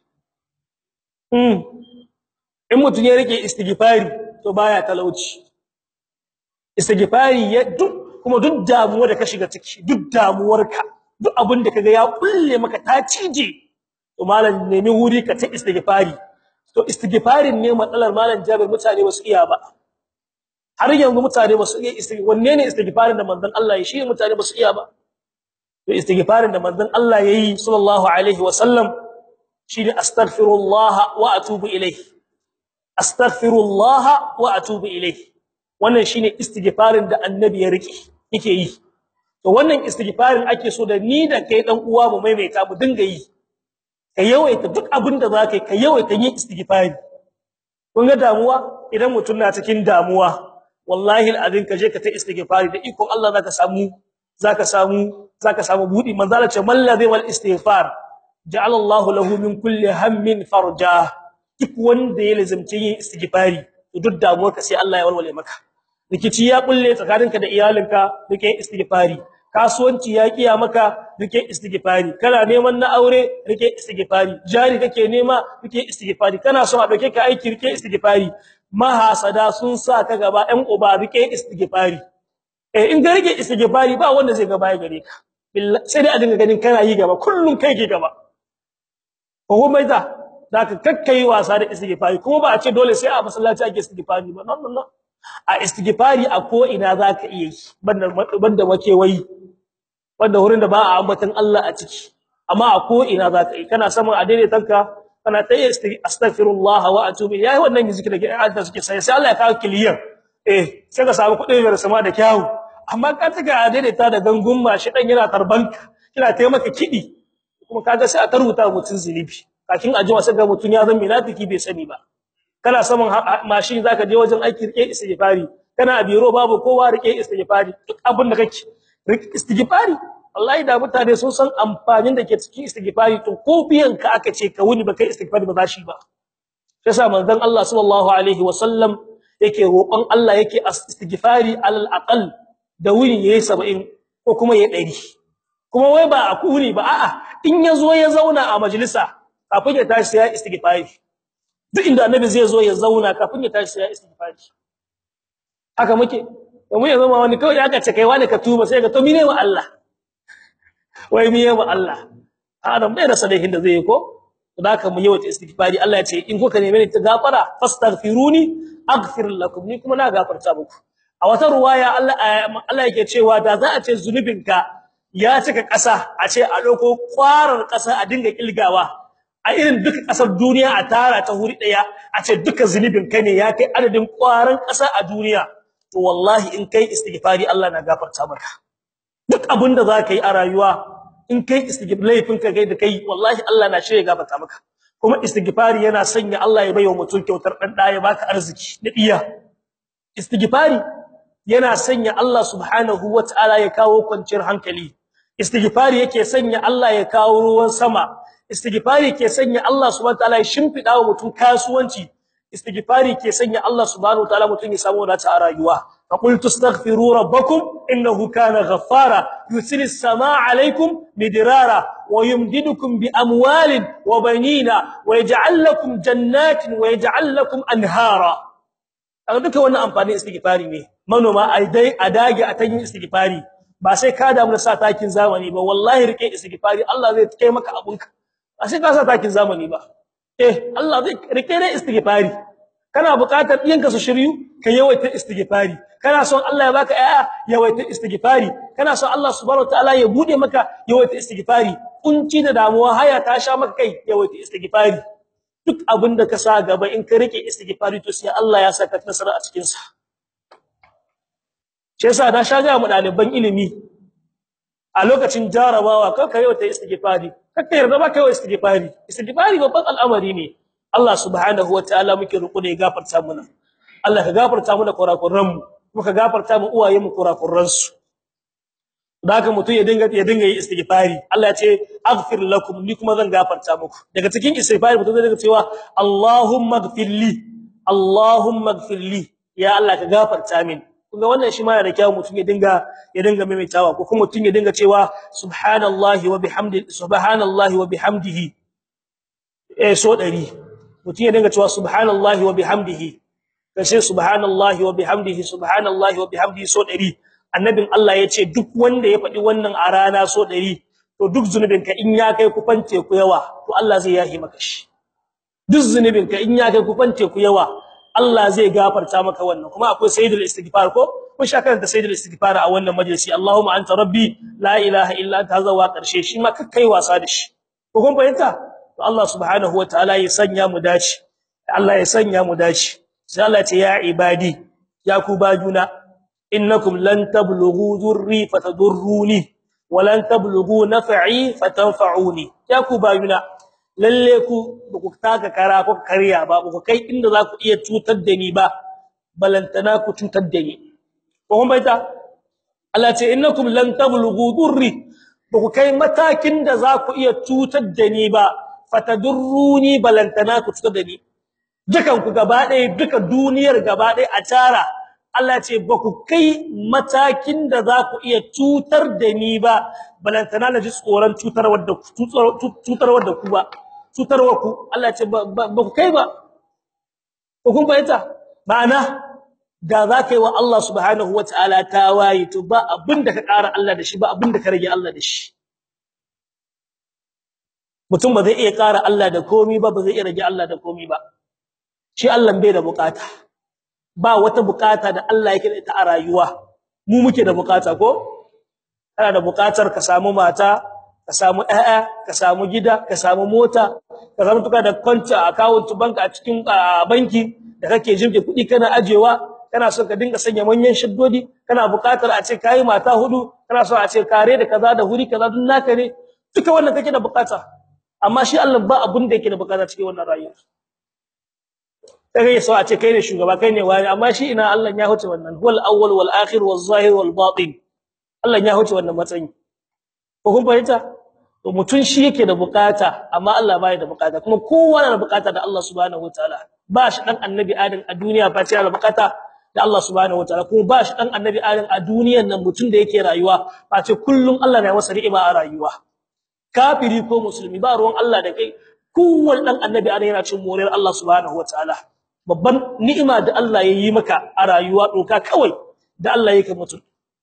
mm in mutun ya rike istighfari to baya talauci istighfari ya duk kuma duk damuwa da ka shiga ciki duk damuwarka duk abin da kaga ya kulle maka ta cije to malam nemi wuri ka ta istighfari to istighfarin ne matsalar malam Jabir mutane ba su iya ba har yanzu mutane ba su iya istighfar wanne ne istighfarin da manzon Allah ya shi mutane ba su iya ba to istighfarin da manzon Allah yayi sallallahu alaihi wa sallam shine astaghfirullah wa atubu ilayhi astaghfirullah wa atubu ilayhi wannan shine istighfarin da annabi ya rike yake yi to wannan istighfarin ake so da ni da kai dan uwa mu maimaita mu dinga yi ka yawaita duk abin da zaka yi ka yawaita yin istighfari kun ga damuwa idan mutun na cikin damuwa wallahi alazin ka je ka ta istighfari da iko Allah zaka samu zaka samu zaka samu budi manzala ce mallazi wal istighfar ja'ala Allah lahu min kulli hammin farja duk wanda ya lazimci yin istighfari duk damuwar ka sai Allah ya walwale maka rikici ya kulle tsakaninka da iyalinka rike istighfari kasuwanci ya kiya maka rike istighfari kana neman na aure rike istighfari jari kake nema rike istighfari kana so a dauke ka aiki rike istighfari mahasada sun sa ka gaba ɗan uba rike istighfari eh in ga rike istighfari ba wanda zai gaba ya gare ka sai dai a dinga ganin kana yi gaba kullun kai ke gaba ko mai da zaka kakkai wasa da istighfari kuma ba a ce dole sai a masallaci ake istighfari ba no no no a istighfari a ko ina zaka iya yi banda banda makewayi banda wurin da ba a ambatan Allah a ciki amma a ko ina zaka yi kana samun a daidaitanka kana ta astaghfirullah wa atubu yayi wannan zikiri da Allah suke sai sai Allah ya kawo kiliyan eh sai ka samu kudin da sama da kyawu amma ka tuka a daidaita da gangun mashi dan yana tarbanka kina taimaka kidi kuma kaga sai a taruta mutun zilibi kakin ajiwa sai ga mutun ya zama munafiki bai sani ba kana saman mashin zaka je wajen aiki rike istighfari kana a biro babu kowa rike istighfari duk abin da kake rike istighfari wallahi da mutane sun san amfanin da ke cikin istighfari to ko biyan ka aka ce ka wuni baka istighfari ba za shi ba sai sa manzon Allah sallallahu alaihi wasallam yake roƙon Allah yake istighfari alal aqal da wuni yayi 70 ko kuma yayi 100 kuma wai ba a kuni ba a'a in yazo ya zauna a majalisa kafin ya tashi ya istighfari duk inda annabi zai zo ya zauna kafin ya tashi ya istighfari haka muke mu ya zama wani kawai aka ce kai wani ka tuba sai ga to mine wa Allah wai miye wa Allah adam bai da salihin da zai yi ko haka mu yawaita istighfari Allah ya ce in kuka neme ni ta gafara fastaghfiruni aghfir lakum ni kuma na gafarta muku a wata ruwaya Allah Allah yake cewa da za a ce zunubinka ya cika ƙasa a ce a dauko kwarar ƙasa a dinga kilgawa a irin duka kasar duniya a tara ta huri daya a ce duka zunubin kai ne ya kai adadin kwaran kasa a duniya to wallahi in kai istighfari Allah na gafarta maka duk abinda zaka yi a rayuwa in kai istighfar laifin ka kai da kai wallahi Allah na shirye gafarta maka kuma istighfari yana sanya Allah ya baiwa mutum kyautar dan da ya baka arziki da iya istighfari yana sanya Allah subhanahu wataala ya kawo kwanciyar hankali istighfari yake sanya Allah ya kawo ruwan sama istighfari ke sanya Allah subhanahu wataala ya shimfida wa mutum kasuwanci istighfari ke sanya Allah subhanahu wataala mutum ya samu wadata a rayuwa faqultu astaghfiru rabbakum innahu kana ghaffara yusilis samaa alaykum midrara wa yumdidukum bi amwalin wa banina wa yaj'al lakum jannatin wa yaj'al lakum anhara kaga duka wannan amfani istighfari ne manoma ai dai a dage a tayin istighfari ba sai ka damu da sa takin zamani ba wallahi rike istighfari Allah zai kai maka abunka ba sai ka sa takin zamani ba eh Allah zai rike ne istighfari kana buƙatar ɗiyanka su shiryu ka yawaita istighfari kana son Allah ya baka aya yawaita istighfari kana son Allah subhanahu wataala ya bude maka yawaita istighfari kunci da damuwa haya ta sha maka kai yawaita istighfari duk abinda ka sa gaba in ka rike istighfari to sai Allah ya saka nasara a cikin sa shi yasa na sha ga mu ɗaliban ilimi a lokacin jarabawa kar ka yawaita istighfari kar ka yarda ba ka yawaita istighfari istighfari babban al'amari ne Allah subhanahu wataala muke roƙo da ya gafarta mana Allah ka gafarta mana kurakuran mu kuma ka gafarta mu uwayen mu kurakuran su haka mutum ya dinga ya dinga yi istighfari Allah ya ce aghfir lakum ni kuma zan gafarta muku daga cikin istighfari mutum zai dinga cewa Allahumma ighfirli Allahumma ighfirli ya Allah ka gafarta min kuma wannan shi ma yana da kyau mutum ya dinga ya dinga maimaitawa ko kuma mutum ya dinga cewa subhanallahi wa bihamdihi subhanallahi wa bihamdihi eh so 100 mutum ya dinga cewa subhanallahi wa bihamdihi kace subhanallahi wa bihamdihi subhanallahi wa bihamdihi so 100 annabin Allah yace duk wanda ya faɗi wannan a rana so 100 to duk zunubinka in ya kai kufan teku yawa to Allah zai yahi maka shi duk zunubinka in ya kai kufan teku yawa Allah zai gafarta maka wannan kuma akwai sayyidul istighfar ko kun sha karanta sayyidul istighfar a wannan majalisi Allahumma anta rabbi la ilaha illa anta hazawa karshe shi ma kakkai wasa da shi ko kun fahimta to Allah subhanahu wataala ya sanya mu dace Allah ya sanya mu dace sai Allah ya ce ya ibadi ya ku bajuna innakum lan tablughu dhurri fatadurruni wa lan tablughu naf'i fatanfa'uni ya ku bajuna lalle ku ku taka kara ko kariya ba ku kai inda za ku iya cutar da ni ba balantana ku cutar da ni ko kun baita Allah ce innakum lan tablughu durri ku kai matakin da za ku iya cutar da ni ba fatadurruni balantana ku cutar da ni dukan ku gaba ɗaya duka duniyar gaba ɗaya a tara Allah ce ba ku kai matakin da za ku iya cutar da ni ba balantana na ji tsoron cutarwar da cutarwar da ku ba cutarwa ku Allah ce ba ku kai ba ko kun bayyana ma'ana da za ka yi wa Allah subhanahu wataala tawayi to ba abinda ka ƙara Allah da shi ba abinda ka rage Allah da shi mutum ba zai iya ƙara Allah da komai ba ba zai iya rage Allah da komai ba shi Allah bai da bukata ba wata bukata da Allah yake da ita a rayuwa mu muke da bukata ko kana da bukatar ka samu mata ka samu ƴaƴa ka samu gida ka samu mota ka samu tuka da kwanta account bank a cikin banki da kake jimke kuɗi kana ajewa kana so ka dinga sanya manyan shaddodi kana buƙatar a ce kai mata hudu kana so a ce kare da kaza da huri kaza dun naka ne duka wannan kake da buƙata amma shi Allah ba abun da yake da buƙata cikin wannan rayuwa kage so a ce kai ne shugaba kai ne wani amma shi ina Allah ya huce wannan huwal awwal wal akhir wal zahir wal batin Allah ya huce wannan matsayi ko kun fahimta to mutun shi yake da bukata amma Allah bai da bukata kuma kowa yana da bukata da Allah subhanahu wataala ba shi dan annabi adam a duniya ba ce da bukata da Allah subhanahu wataala kuma ba shi dan annabi adam a duniyan nan mutun da yake rayuwa ba ce kullun Allah na masa ni'ima a rayuwa kafiri ko musulmi ba ruwan Allah da kai kowanne dan annabi adam yana cin moriyar Allah subhanahu wataala babban ni'ima da Allah ya yi maka a rayuwa doka kawai da Allah yake mutum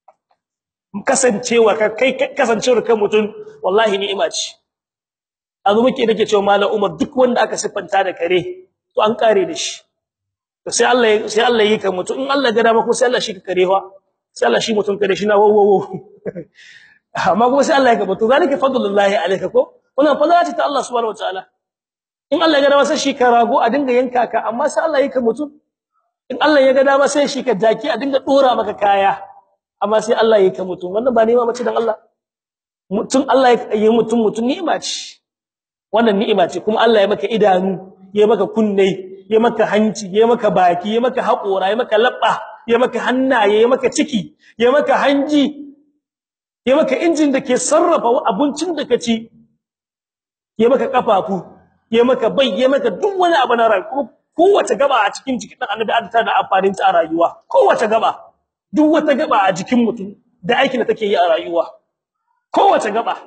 kasancewa kai kasancewar kan mutum wallahi ni'ima ce azu muke nake cewa mallam Umar duk wanda aka siffanta da kare to an kare da shi to sai Allah sai Allah yi ka mutum in Allah ga dama ko sai Allah shi ka kare fa sai Allah shi mutum kare shi na wo wo amma kuma sai Allah ya ka mutum zalika fadlullahi alayka ko wannan fadlati ta Allah subhanahu wataala in Allah ya ga dama sai shi ka rago a dinga yanka ka amma sai Allah ya ka mutum in Allah ya ga dama sai shi ka jaki a dinga dora maka kaya amma sai Allah ya ka mutum wannan ba ni'ima bace dan Allah mutum Allah ya yi mutum mutum ni'ima ce wannan ni'ima ce kuma Allah ya maka idanu ya maka kunne ya maka hanci ya maka baki ya maka haƙora ya maka labba ya maka hannaye ya maka ciki ya maka hanji ya maka injin da ke sarrafa abincin da ka ci ya maka kafafu ya maka bai ya maka duk wani abu na rayuwa kowace gaba a cikin jikin dan annabi an da amfanin ta a rayuwa kowace gaba duk wata gaba a jikin mutum da aikin da take yi a rayuwa kowace gaba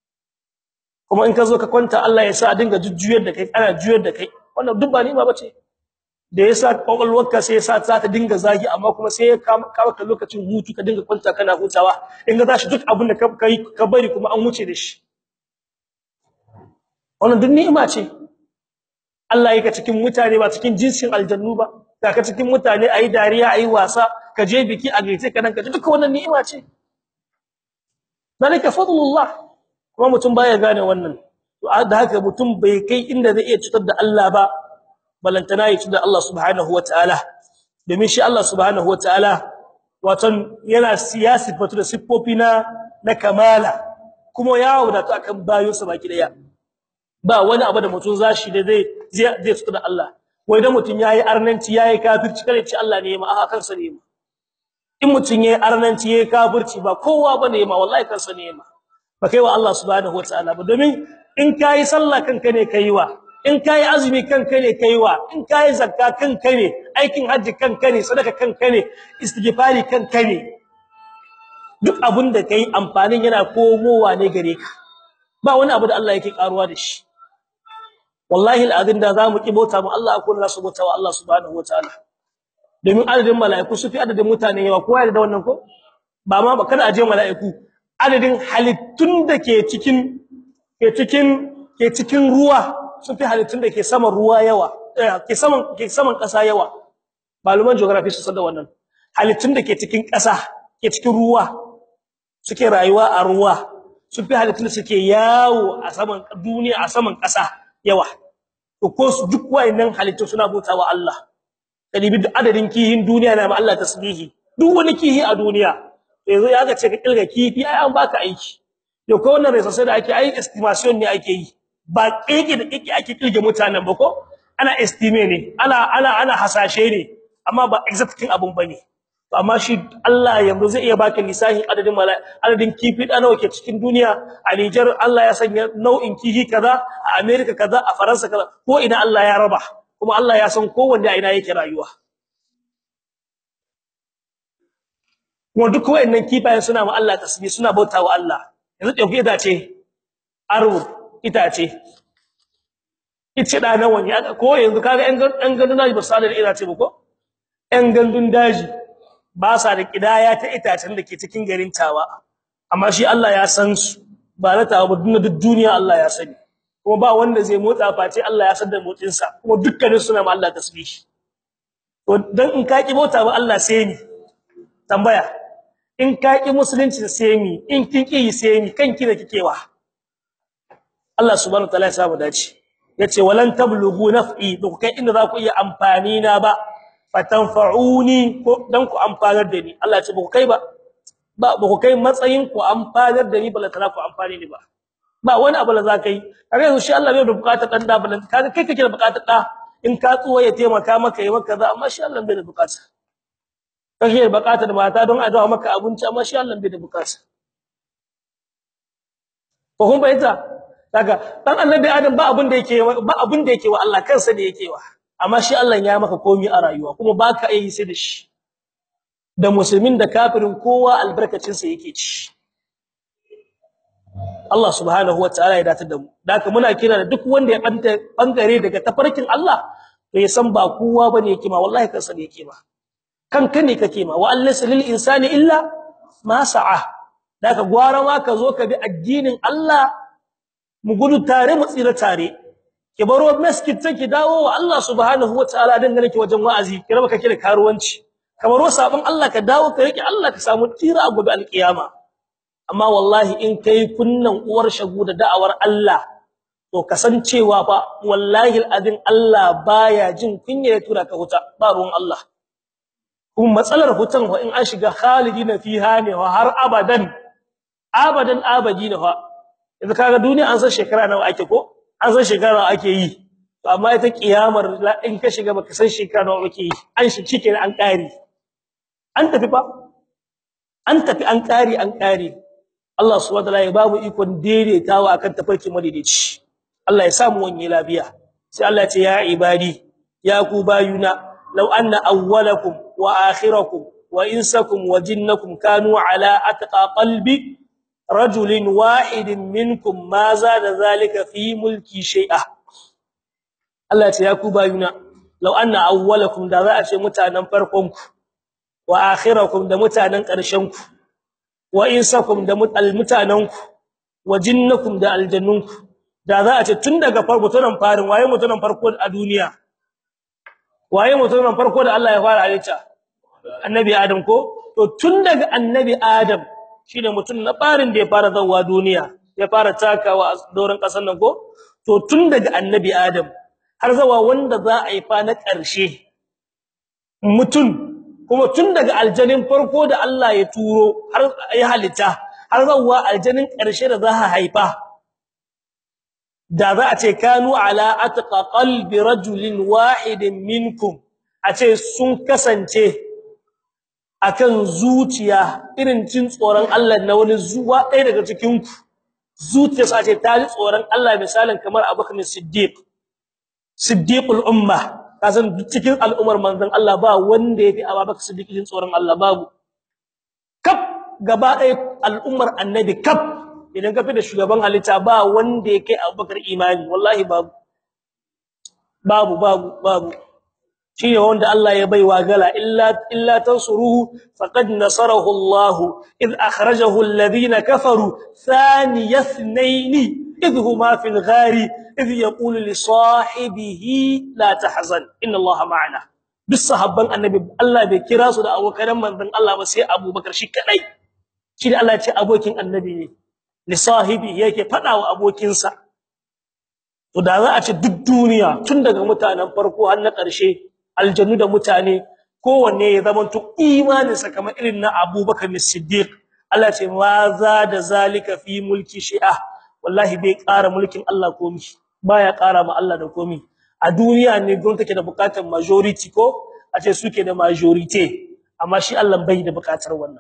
kuma in ka zo ka kwanta Allah ya sa a dinga jujjuyar da kai ana juyar da kai wannan duk ba nima bace da yasa kokolwarka sai yasa za ta dinga zagi amma kuma sai ya kawo ka lokacin hutu ka dinga kwanta kana hutawa in ga zashi duk abin da ka kai ka bari kuma an wuce da shi wannan duk ni'ima ce Allah yake cikin mutane ba cikin jinsin aljannu ba ka cikin mutane ayi dariya ayi wasa ka je biki a gaite ka nan ka duka wannan ni'ima ce zalika fadlullah kuma mutum baya gane wannan to da haka mutum bai kai inda zai iya cutar da Allah ba balantana ya cutar da Allah subhanahu wataala domin shi Allah subhanahu wataala watan yana siyasi fatu da siffofi na na kamala kuma ya wadata akan bayonsa baki daya ba wani abu da mutum zashi da zai zai cutar da Allah wai da mutum yayi arnanci yayi kafirci kare ce Allah ne ma a kansa ne ma in mutun yayi arnanci yayi kafirci ba kowa bane ma wallahi kansa ne ma ba kai wa Allah subhanahu wataala ba domin in kai sallah kanka ne kaiwa in kai azumi kanka ne kaiwa in kai zakka kanka ne aikin haji kanka ne sadaka kanka ne istighfari kanka ne duk abin da kai amfanin yana komowa ne gare ka ba wani abu da Allah yake karuwa da shi wallahi alazim da zamu ki bauta mu Allah akwai nasu bauta wa Allah subhanahu wataala domin adadin mala'iku su fi adadin mutane yawa kowa da wannan ko ba ma kada aje mala'iku adadin halittun da ke cikin ke cikin ke cikin ruwa su fi halittun da ke saman ruwa yawa ke saman ke saman kasa yawa maluman geography su san da wannan halittun da ke cikin kasa ke cikin ruwa suke rayuwa a ruwa su fi halittun da suke yawo a saman duniya a saman kasa yawa to ko su duk wayannan halittu suna bautawa Allah kalibi duk adadin kihin duniya na ma Allah tasbihi duk wani kihi a duniya yanzu ya ga ce ka kilga kifi ai an baka aiki to ko wannan resa sai da ake ai estimation ne ake yi ba kike da kike ake kilge mutanen ba ko ana estime ne ana ana ana hasashe ne amma ba exacting abun bane to amma shi Allah yanzu zai iya baka lisahin adadin adadin kifi da nawa ke cikin duniya a Niger Allah ya sanya nau'in kifi kaza a America kaza a Faransa kaza ko ina Allah ya raba kuma Allah ya san kowanne a ina yake rayuwa kuma duk wayannan kifayen suna ma Allah tasbih suna bautawa Allah yanzu dauke da ce arwo itace ice da nawa ne ko yanzu kaga ɗan ɗan gandun daji ba su da itace ba ko ɗan gandun daji ba sa da kidaya ta itacen da ke cikin garin tawa amma shi Allah ya san su ba na tawa ba duk duniya Allah ya sani kuma ba wanda zai motsa face Allah ya san da motsin sa kuma dukkanin suna ma Allah tasbih to dan in ka ki mota ba Allah sai ni tambaya in ka ki musulunci sai mi in kin ki sai mi kanki da kikewa Allah subhanahu wataala ya sa mu dace yace walan tablughu naf'i duk kai inda za ku iya amfani na ba fatanfa'uni ko dan ku amfanar da ni Allah ya ce ba ku kai ba ba ba ku kai matsayin ku amfanar da ni bala tana ku amfani ni ba ba wani abu da za ka yi kaga yanzu shi Allah bai da bukatar dan da bala kaga kai kake da bukatar da in ka tsuwa ya taimaka maka yi maka za amma shi Allah bai da bukata kake da bukatar mata don a dawo maka abinci amma shi Allah bai da bukata ko kun bayyana kaga dan annabi Adam ba abin da yake ba abin da yake wa Allah kansa ne yake wa amma shi Allah ya maka komai a rayuwa kuma baka yi sai da shi da musulmin da kafirin kowa albarkacin sa yake ci Allah subhanahu wataala ya datar da mu daka muna kira da duk wanda ya banta bangare daga tafarkin Allah to ya san ba kowa bane yake ma wallahi kansa ne yake ma kanka ne kake ma wa allasa lil insani illa ma sa'a daka gwara ma ka zo ka bi addinin Allah mu gudu tare mu tsira tare ki baro masjid take dawo wa Allah subhanahu wataala dan gane ki wajen wa'azi ki raba kake da karuwanci ka baro sabon Allah ka dawo ka rike Allah ka samu tira a gobe alkiyama amma wallahi in kai kunnan uwar shagu da da'awar Allah to kasancewa fa wallahi alazin Allah baya jin kunya ya tura ka huta ba ruwan Allah kuma matsalar hutan wa in an shiga khalidina fiha ne wa har abadan abadan abadina fa yanzu kaga duniya an san shekara nawa ake ko an san shekara nawa ake yi to amma ita kiyamar in ka shiga baka san shekara nawa ake yi an shi cike an kare an tafi fa an tafi an kare an kare Allah subhanahu wataala ya babu ikon daidaitawa akan tafarki madaidaici Allah ya samu wani lafiya sai Allah ya ce ya ibadi ya ku bayuna law anna awwalakum wa akhirakum wa insakum wa jinnakum kanu ala atqa qalbi rajulin wahidin minkum ma zada zalika fi mulki shay'a Allah ya ku bayuna law anna awwalakum da za a ce mutanen farkon ku wa akhirakum da mutanen ƙarshen ku wa insakum da mutanen ku wa jinnakum da aljannun ku da za a ce tun daga farko tunan farin waye mutunan farko a duniya waye mutunan farko da Allah ya fara halitta annabi adam ko to tun daga annabi adam shine mutum na farin da ya fara zawa duniya ya fara takawa a doron kasar nan ko to tun daga annabi adam har zawa wanda za a yi fa na ƙarshe mutum kuma tun daga aljanin farko da Allah ya turo har ya halitta har zawa aljanin ƙarshe da za a haifa da za a ce kanu ala atqa qalbi rajulin wahidin minkum a ce sun kasance akan zuciya irin cin tsoron Allah na wani zuwa ɗaya daga cikin ku zuciyarsa ce ta ji tsoron Allah misalin kamar Abubakar Siddiq Siddiqul umma kasan cikin al'umar manzon Allah ba wanda yafi Abubakar Siddiq jin tsoron Allah babu kaf gaba ɗaya al'ummar annabi kaf idan ka fi da shugaban halitta ba wanda yake Abubakar imani wallahi babu babu babu babu shine wanda Allah ya baiwa gala illa illa tansuruhu faqad nasarahu Allah id akhrajahu alladhina kafaru thaniya ithnain id huma fil ghari id yaqulu li sahibihi la tahzan inna Allah ma'ana bis sahabban annabi Allah bai kira su da abokan manzon Allah ba sai Abubakar shi kadai shi da Allah ya ce abokin annabi ne li sahibi yake fada wa abokinsa to da za a ce duk duniya tun daga mutanen farko har na ƙarshe aljannu da mutane kowanne ya zamanto imaninsa kamar irin na Abubakar Siddiq Allah ce ma za da zalika fi mulki shi'a wallahi bai ƙara mulkin Allah komi baya ƙara ma Allah da komi a duniya ne gwamnati take da bukatar majority ko a ce suke da majority amma shi Allah bai da bukatar wannan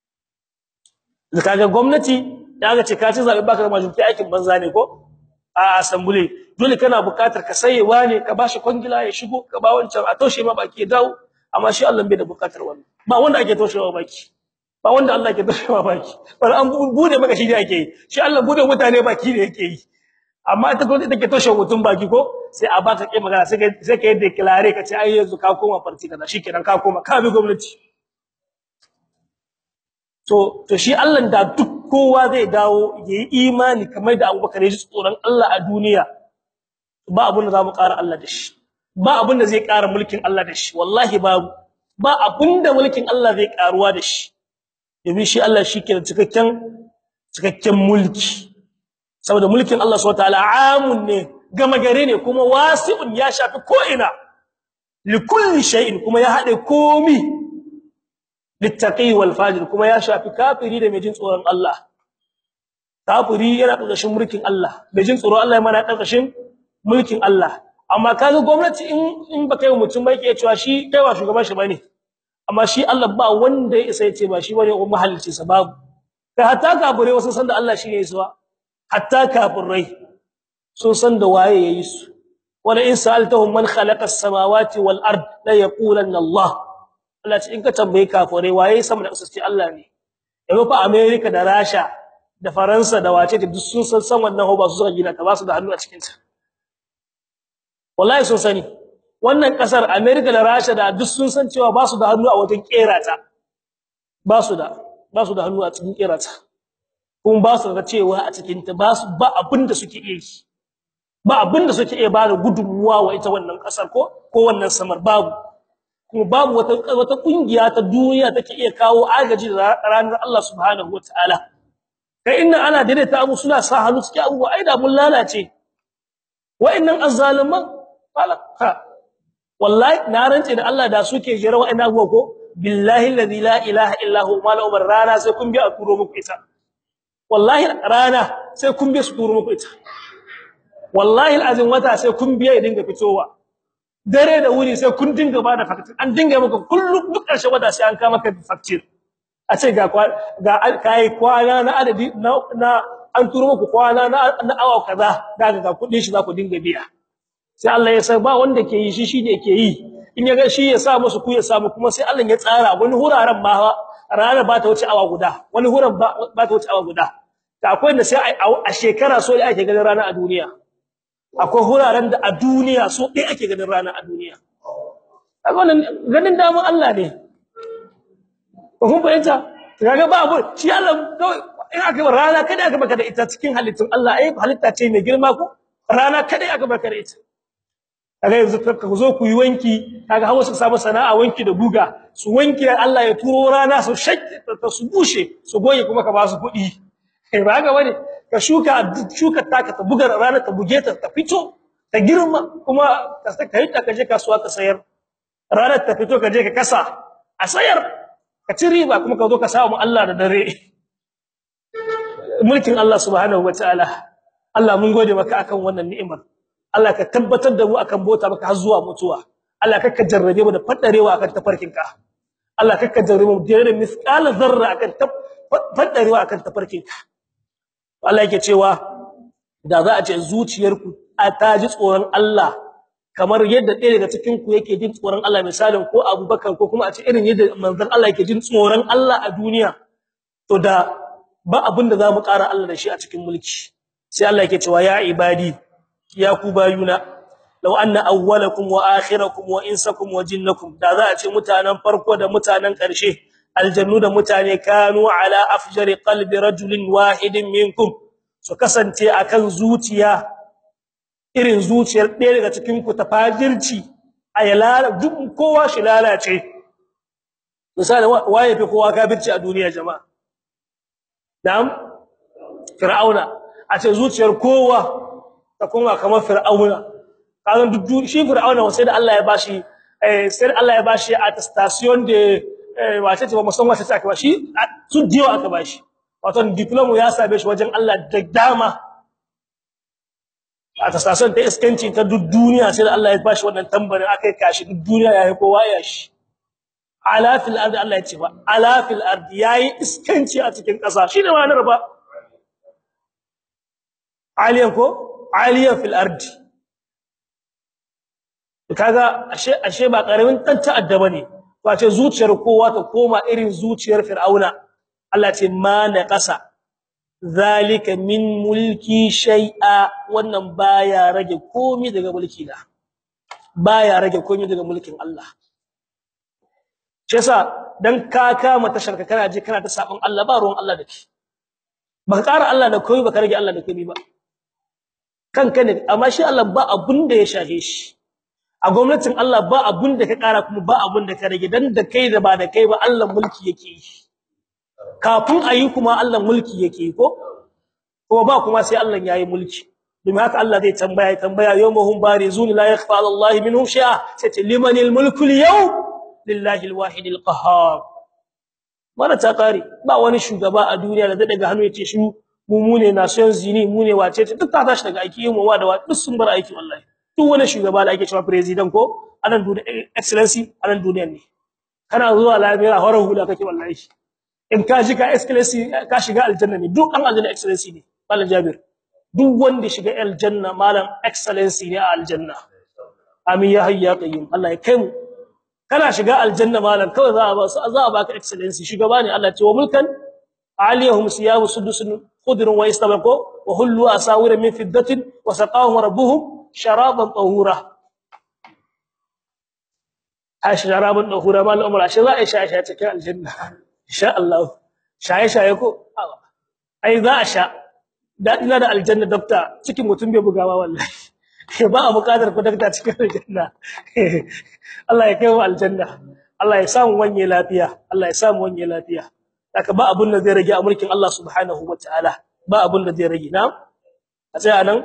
kaga gwamnati da aka ce ka ci zabe baka da majority aikin banza ne ko a assembly dole kana bukatar ka sayewa ne ka bashi kwangila ya shigo ka ba wancan a toshe ma baki dawo amma shi Allah bai da bukatar wannan ba wanda ake toshewa baki ba wanda Allah ke toshewa baki bar an bude maka shi ne ake yi shi Allah bude mutane baki ne yake yi amma ita ko take toshe mutum baki ko sai a baka kai magana sai sai ka yi declare ka ce ai yanzu ka koma farti kaza shikenan ka koma ka bi gwamnati to to shi Allah da duk kowa zai dawo yayi imani kamar da Abubakar ya ji tsoron Allah a duniya ba abun da zamu ƙara Allah da shi ba abun da zai ƙara mulkin Allah da shi wallahi babu ba abun da mulkin Allah zai ƙaruwa da shi domin shi Allah shi ke da cikakken cikakken mulki saboda mulkin Allah subhanahu wataala amun ne gama gare ne kuma wasi'un ya shafi ko ina likulli shay'in kuma ya hade komi littaqi wal fajir kuma ya shafi kafiri da mai jin tsoron Allah kafiri yana ƙarƙashin mulkin Allah mai jin tsoron Allah yana ƙarƙashin mulkin Allah amma kaga gwamnati in in baka yi mutum bai ke cewa shi kai wa shugaban shi bane amma shi Allah ba wanda ya isa ya ce ba shi bane ko mahallici sa babu kai hatta kafirai wasu san da Allah shi ne yasuwa hatta kafirai sun san da waye yayi su wala in sa'altahum man khalaqa as-samawati wal ard la yaqulanna Allah Allah ce in ka tambaye kafirai waye sama da kasance Allah ne yau fa America da Russia da Faransa da wace duk sun san san wannan ba su suka gina ta ba su da hannu a cikin ta wallahi sun sani wannan kasar America da Russia da duk sun san cewa ba su da hannu a wajen kera ta ba su da ba su da hannu a cikin kera ta kuma ba su da cewa a cikin ta ba su ba abin da suke iya yi ba abin da suke iya bada gudunmuwa wa ita wannan kasar ko ko wannan samar babu kuma babu wata wata kungiya ta duniya take iya kawo agaji da ranar Allah subhanahu wataala kai inna ana daidaita abu suna sa hannu cikin abu ai da mun lalace wa'annan azzaliman falaka wallahi na rance da Allah da suke jira wa'annan abuwa ko billahi alladhi la ilaha illa hu mala umar rana sai kun bi a turo muku ita wallahi rana sai kun bi su turo muku ita wallahi alazim wata sai kun biya ya dinga fitowa dare da wuri sai kun dinga bada facture an dinga maka kullum duk karshe wata sai an kama maka facture a ce ga ga kai kwana na adadi na an turo muku kwana na awa kaza daga ga kudin shi za ku dinga biya sai Allah ya sa ba wanda ke yi shi shine ke yi in ya ga shi ya sa musu ku ya samu kuma sai Allah ya tsara wani huraren ma rana ba ta wuce awa guda wani huran ba ta wuce awa guda ta akwai da sai a shekara so da ake ganin rana a duniya akwai huraren da a duniya so dai ake ganin rana a duniya kaga wannan ganin daman Allah ne ko kun fahimta kaga ba abu shi Allah kawai in aka bar rana kada aka baka da ita cikin halittun Allah ai halitta ce mai girma ko rana kada aka baka da ita kaga yanzu ka zo ku yi wanki kaga hawo su samu sana'a wanki da guga su wanki Allah ya turo rana su shakke ta su bushe su goye kuma ka ba su kuɗi eh ba ga bane ka shuka shuka taka ta buga rana ta buge ta ta fito ta girma kuma ka kai ta kaje kasuwa ka sayar ranar ta fito kaje ka kasa a sayar ka ci riba kuma ka zo ka samu Allah da dare mulkin Allah subhanahu wataala Allah mun gode maka akan wannan ni'imar Allah ka tabbatar da mu akan bota maka har zuwa mutuwa Allah ka jarrabe mu da fadarewa akan tafarkinka Allah kakka jarraba mu da misqala zarra akan fadarewa akan tafarkinka Allah yake cewa da za a ce zuciyarku a taji tsoron Allah kamar yadda ɗaya daga cikin ku yake jin tsoron Allah misalin ko Abubakar ko kuma a ce irin yadda manzon Allah yake jin tsoron Allah a duniya to da ba abin da zamu ƙara Allah da shi a cikin mulki sai Allah yake cewa ya ibadi ya ku bayuna law anna awwalakum wa akhirakum wa insakum wa jinnakum da za a ce mutanen farko da mutanen ƙarshe aljannu da mutane kanu ala afjari qalbi rajulin wahidin minkum su kasance akan zuciya irin zuciyar ɗaya daga cikin ku ta fajirci ayala duk kowa shi lalace misali waye fi kowa kafirci a duniya jama'a na'am fir'auna a ce zuciyar kowa ta kuma kamar fir'auna kazan duk shi fir'auna sai da Allah ya bashi eh sai Allah ya bashi attestation de wace ce ba musamman wace ce aka bashi su diyo aka bashi wato diploma ya sabe shi wajen Allah da dama attestation ta iskanci ta duk duniya sai da Allah ya bashi wannan tambarin akai kashi duk duniya yayi kowa ya shi ala fil ard Allah ya ce ba ala fil ard yayi iskanci a cikin ƙasa shine ma'anar ba aliyan ko aliyan fil ard kaga ashe ashe ba karamin dan ta'adda bane to ce zuciyar kowa ta koma irin zuciyar fir'auna Allah ce ma na ƙasa zalika min mulki shay'a wannan baya rage komai daga mulki na baya rage komai daga mulkin Allah shi yasa dan ka kama tasharka kana je kana ta sabon Allah ba ruwan Allah dake baka ƙara Allah da komai baka rage Allah da komai ba kanka ne amma shi Allah ba abun da ya shahe shi a gwamnatin Allah ba abun da ka ƙara kuma ba abun da ka rage dan da kai da ba da kai ba Allah mulki yake yi kafin ayi kuma Allah mulki yake ko ko ba kuma sai Allah yayi mulki domin haka Allah zai tambaya tambaya yawmuhum barizun la yakhfa 'ala Allah minhum shay'a sai limanil mulku al-yawm lillahi al-wahid al-qahhar mana ta kare ba wani shugaba a duniya da zai daga hannu yace shi mu mu ne nation zini mu ne wace ce duk ta tashi daga aiki mu wa da wa duk sun bar aiki wallahi duk wani shugaba da ake cewa president ko anan duniya excellency anan duniyar ne kana zuwa lafiya horon hula kake wallahi in ka ji ka excellency ka shiga aljanna ne duk an aljanna excellency ne malam jabir duk wanda shiga aljanna malam excellency ne a aljanna amin ya hayya qayyim Allah ya kai mu kana shiga aljanna malam kawai za a ba su za a baka excellency shugaba ne Allah ce wa mulkan aliyahum siyabu sudusun khudrun wa istabaqu wa hullu asawira min fiddatin wa saqahum rabbuhum sharaban tahura ash sharaban tahura mal umar ash za a sha sha cikin aljanna insha Allah shaye shaye ko ai za a sha dadina da aljanna dokta cikin mutum bai bugawa wallahi ba a buƙatar ku dokta cikin aljanna Allah ya kai mu aljanna Allah ya samu wanye lafiya Allah ya samu wanye lafiya haka ba abun da zai rage a mulkin Allah subhanahu wataala ba abun da zai rage na a tsaya nan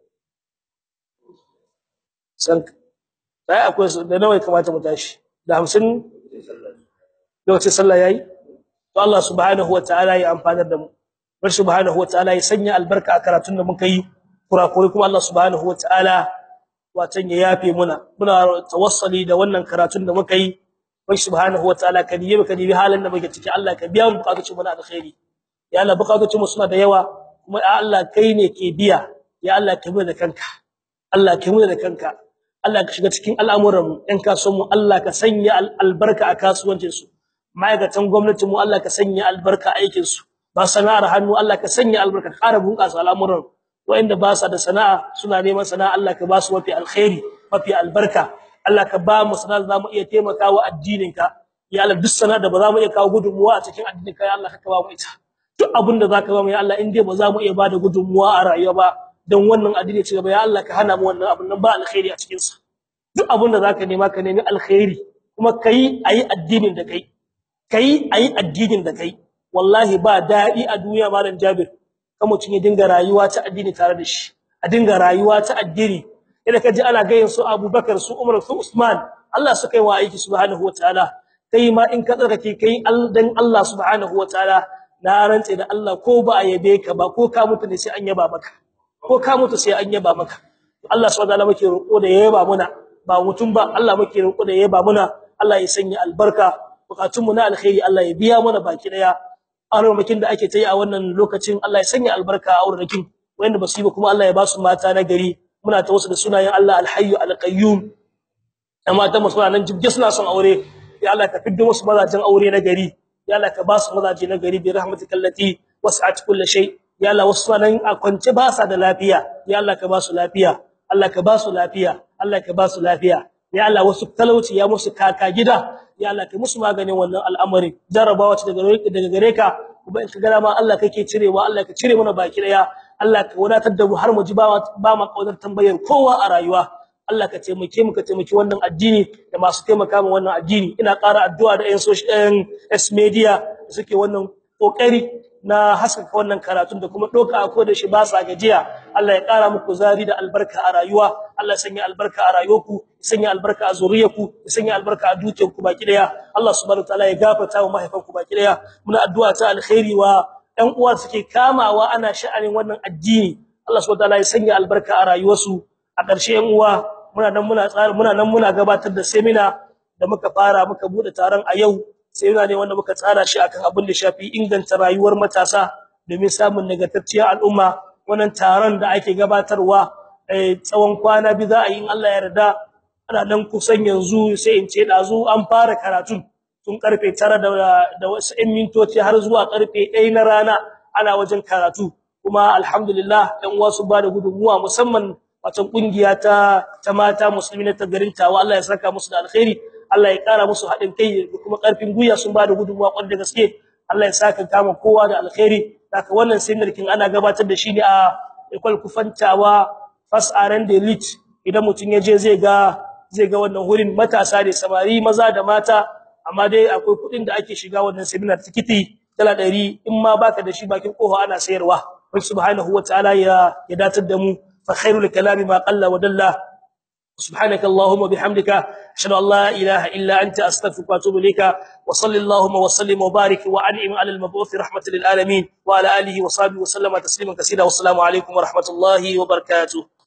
san sai akwai da nawa ya kamata mu tashi da 50 lokacin sallah yayi to Allah subhanahu wataala ya amfanar da mu bar subhanahu wataala ya sanya albarka a karatun da muka yi kurakuri kuma Allah subhanahu wataala watan ya yafe muna muna tawassuli da wannan karatun da muka yi bar subhanahu wataala ka diye ka dibi halin da muke ciki Allah ka biya mu bukatun mu na alkhairi ya Allah bukatun mu suna da yawa kuma ya Allah kai ne ke biya ya Allah ka mu da kanka Allah ka mu da kanka Allah ka shiga cikin al'amuran mu ɗan kasuwan mu Allah ka sanya albarka a kasuwancin su ma'aikatan gwamnati mu Allah ka sanya albarka a aikin su ba sana'ar hannu Allah ka sanya albarka ƙara bunƙasa al'amuran wa'inda ba sa da sana'a suna neman sana'a Allah ka ba su mafi alkhairi mafi albarka Allah ka ba mu sana'a zamu iya taimakawa addinin ka ya Allah duk sana'a da ba za mu iya kawo gudunmuwa a cikin addinin ka ya Allah ka ba mu ita duk abin da zaka ba mu ya Allah in dai ba za mu iya bada gudunmuwa a rayuwa ba dan wannan addini ci gaba ya Allah ka hana mu wannan abin nan ba alkhairi a cikin sa duk abin da zaka nema ka nemi alkhairi kuma kai ayi addinin da kai kai ayi addinin da kai wallahi ba dadi a duniya malam Jabir kan mutun ya dinga rayuwa ta addini tare da shi a dinga rayuwa ta addini idan kaji ana gayin su Abubakar su Umar su Usman Allah suka yi wa aiki subhanahu wataala kai ma in ka tsarkake kai dan Allah subhanahu wataala na rantse da Allah ko ba a yabe ka ba ko ka mutu ne sai an yaba maka ko ka mutu sai an yaba maka Allah subhanahu wataala muke roƙo da yaba muna ba mutum ba Allah muke roƙo da yaba muna Allah ya sanya albarka bukatun mu na alkhairi Allah ya biya mana baki daya armakin da ake tayi a wannan lokacin Allah ya sanya albarka a aurarakin wanda basu yi ba kuma Allah ya ba su mata na gari muna ta wasu da sunayen Allah alhayyu alqayyum amma ta musu nan jibge suna son aure ya Allah ka fiddo musu mazajin aure na gari ya Allah ka ba su mazaje na gari bi rahmatikal lati was'at kulli shay ya Allah wasu nan a kwance ba sa da lafiya ya Allah ka ba su lafiya Allah ka ba su lafiya Allah ka ba su lafiya ya Allah wasu talauci ya musu kaka gida ya Allah ka musu maganin wannan al'amari jarabawa ce daga daga gare ka kuma in ka ga ma Allah kake cirewa Allah ka cire mana baki daya Allah ka wadatar da mu har mu ji ba ba ma kaudar tambayar kowa a rayuwa Allah ka taimake mu ka taimaki wannan addini da masu taimaka mu wannan addini ina ƙara addu'a da ƴan social S media da suke wannan kokari na haskaka wannan karatun da kuma doka ko da shi ba sa gajiya Allah ya ƙara muku zari da albarka a rayuwa Allah ya sanya albarka a rayuwarku ya sanya albarka a zuriyarku ya sanya albarka a dukiyarku baki daya Allah subhanahu wataala ya gafarta wa mahaifanku baki daya muna addu'a ta alkhairi wa ɗan uwa suke kamawa ana sha'anin wannan addini Allah subhanahu wataala ya sanya albarka a rayuwarsu a ƙarshe ƴan uwa muna nan muna tsara muna nan muna gabatar da seminar da muka fara muka bude taron a yau seminar ne wanda muka tsara shi akan abin da shafi inganta rayuwar matasa domin samun nagartacciyar al'umma wannan taron da ake gabatarwa tsawon kwana bi za a yi in Allah ya yarda ana nan kusan yanzu sai in ce dazu an fara karatu tun karfe 9 da da wasu 'yan mintoci har zuwa karfe 1 na rana ana wajen karatu kuma alhamdulillah ɗan uwa su ba da gudunmuwa musamman wato kungiya ta ta mata musulmi na garin tawa Allah ya saka musu da alkhairi Allah ya kara musu hadin kai da kuma karfin guya sun bada gudunmuwa kwanda gaske Allah ya saka kama kowa da alkhairi haka wannan seminar kin ana gabatar da shi ne a ekol kufantawa first aran da elite idan mutun yaje zai ga zai ga wannan hurin matasa ne samari maza da mata amma dai akwai kudin da ake shiga wannan seminar tikiti dala 100 in ma baka da shi bakin koho ana sayarwa subhanahu wataala ya ya datar da mu فخير الكلام ما قل ودل سبحانك اللهم وبحمدك اشهد ان لا اله الا انت استغفرك واتوب اليك وصل اللهم وسلم وبارك وانعم على المبعوث رحمه للعالمين وعلى اله وصحبه وسلم تسليما كثيرا والسلام عليكم ورحمه الله وبركاته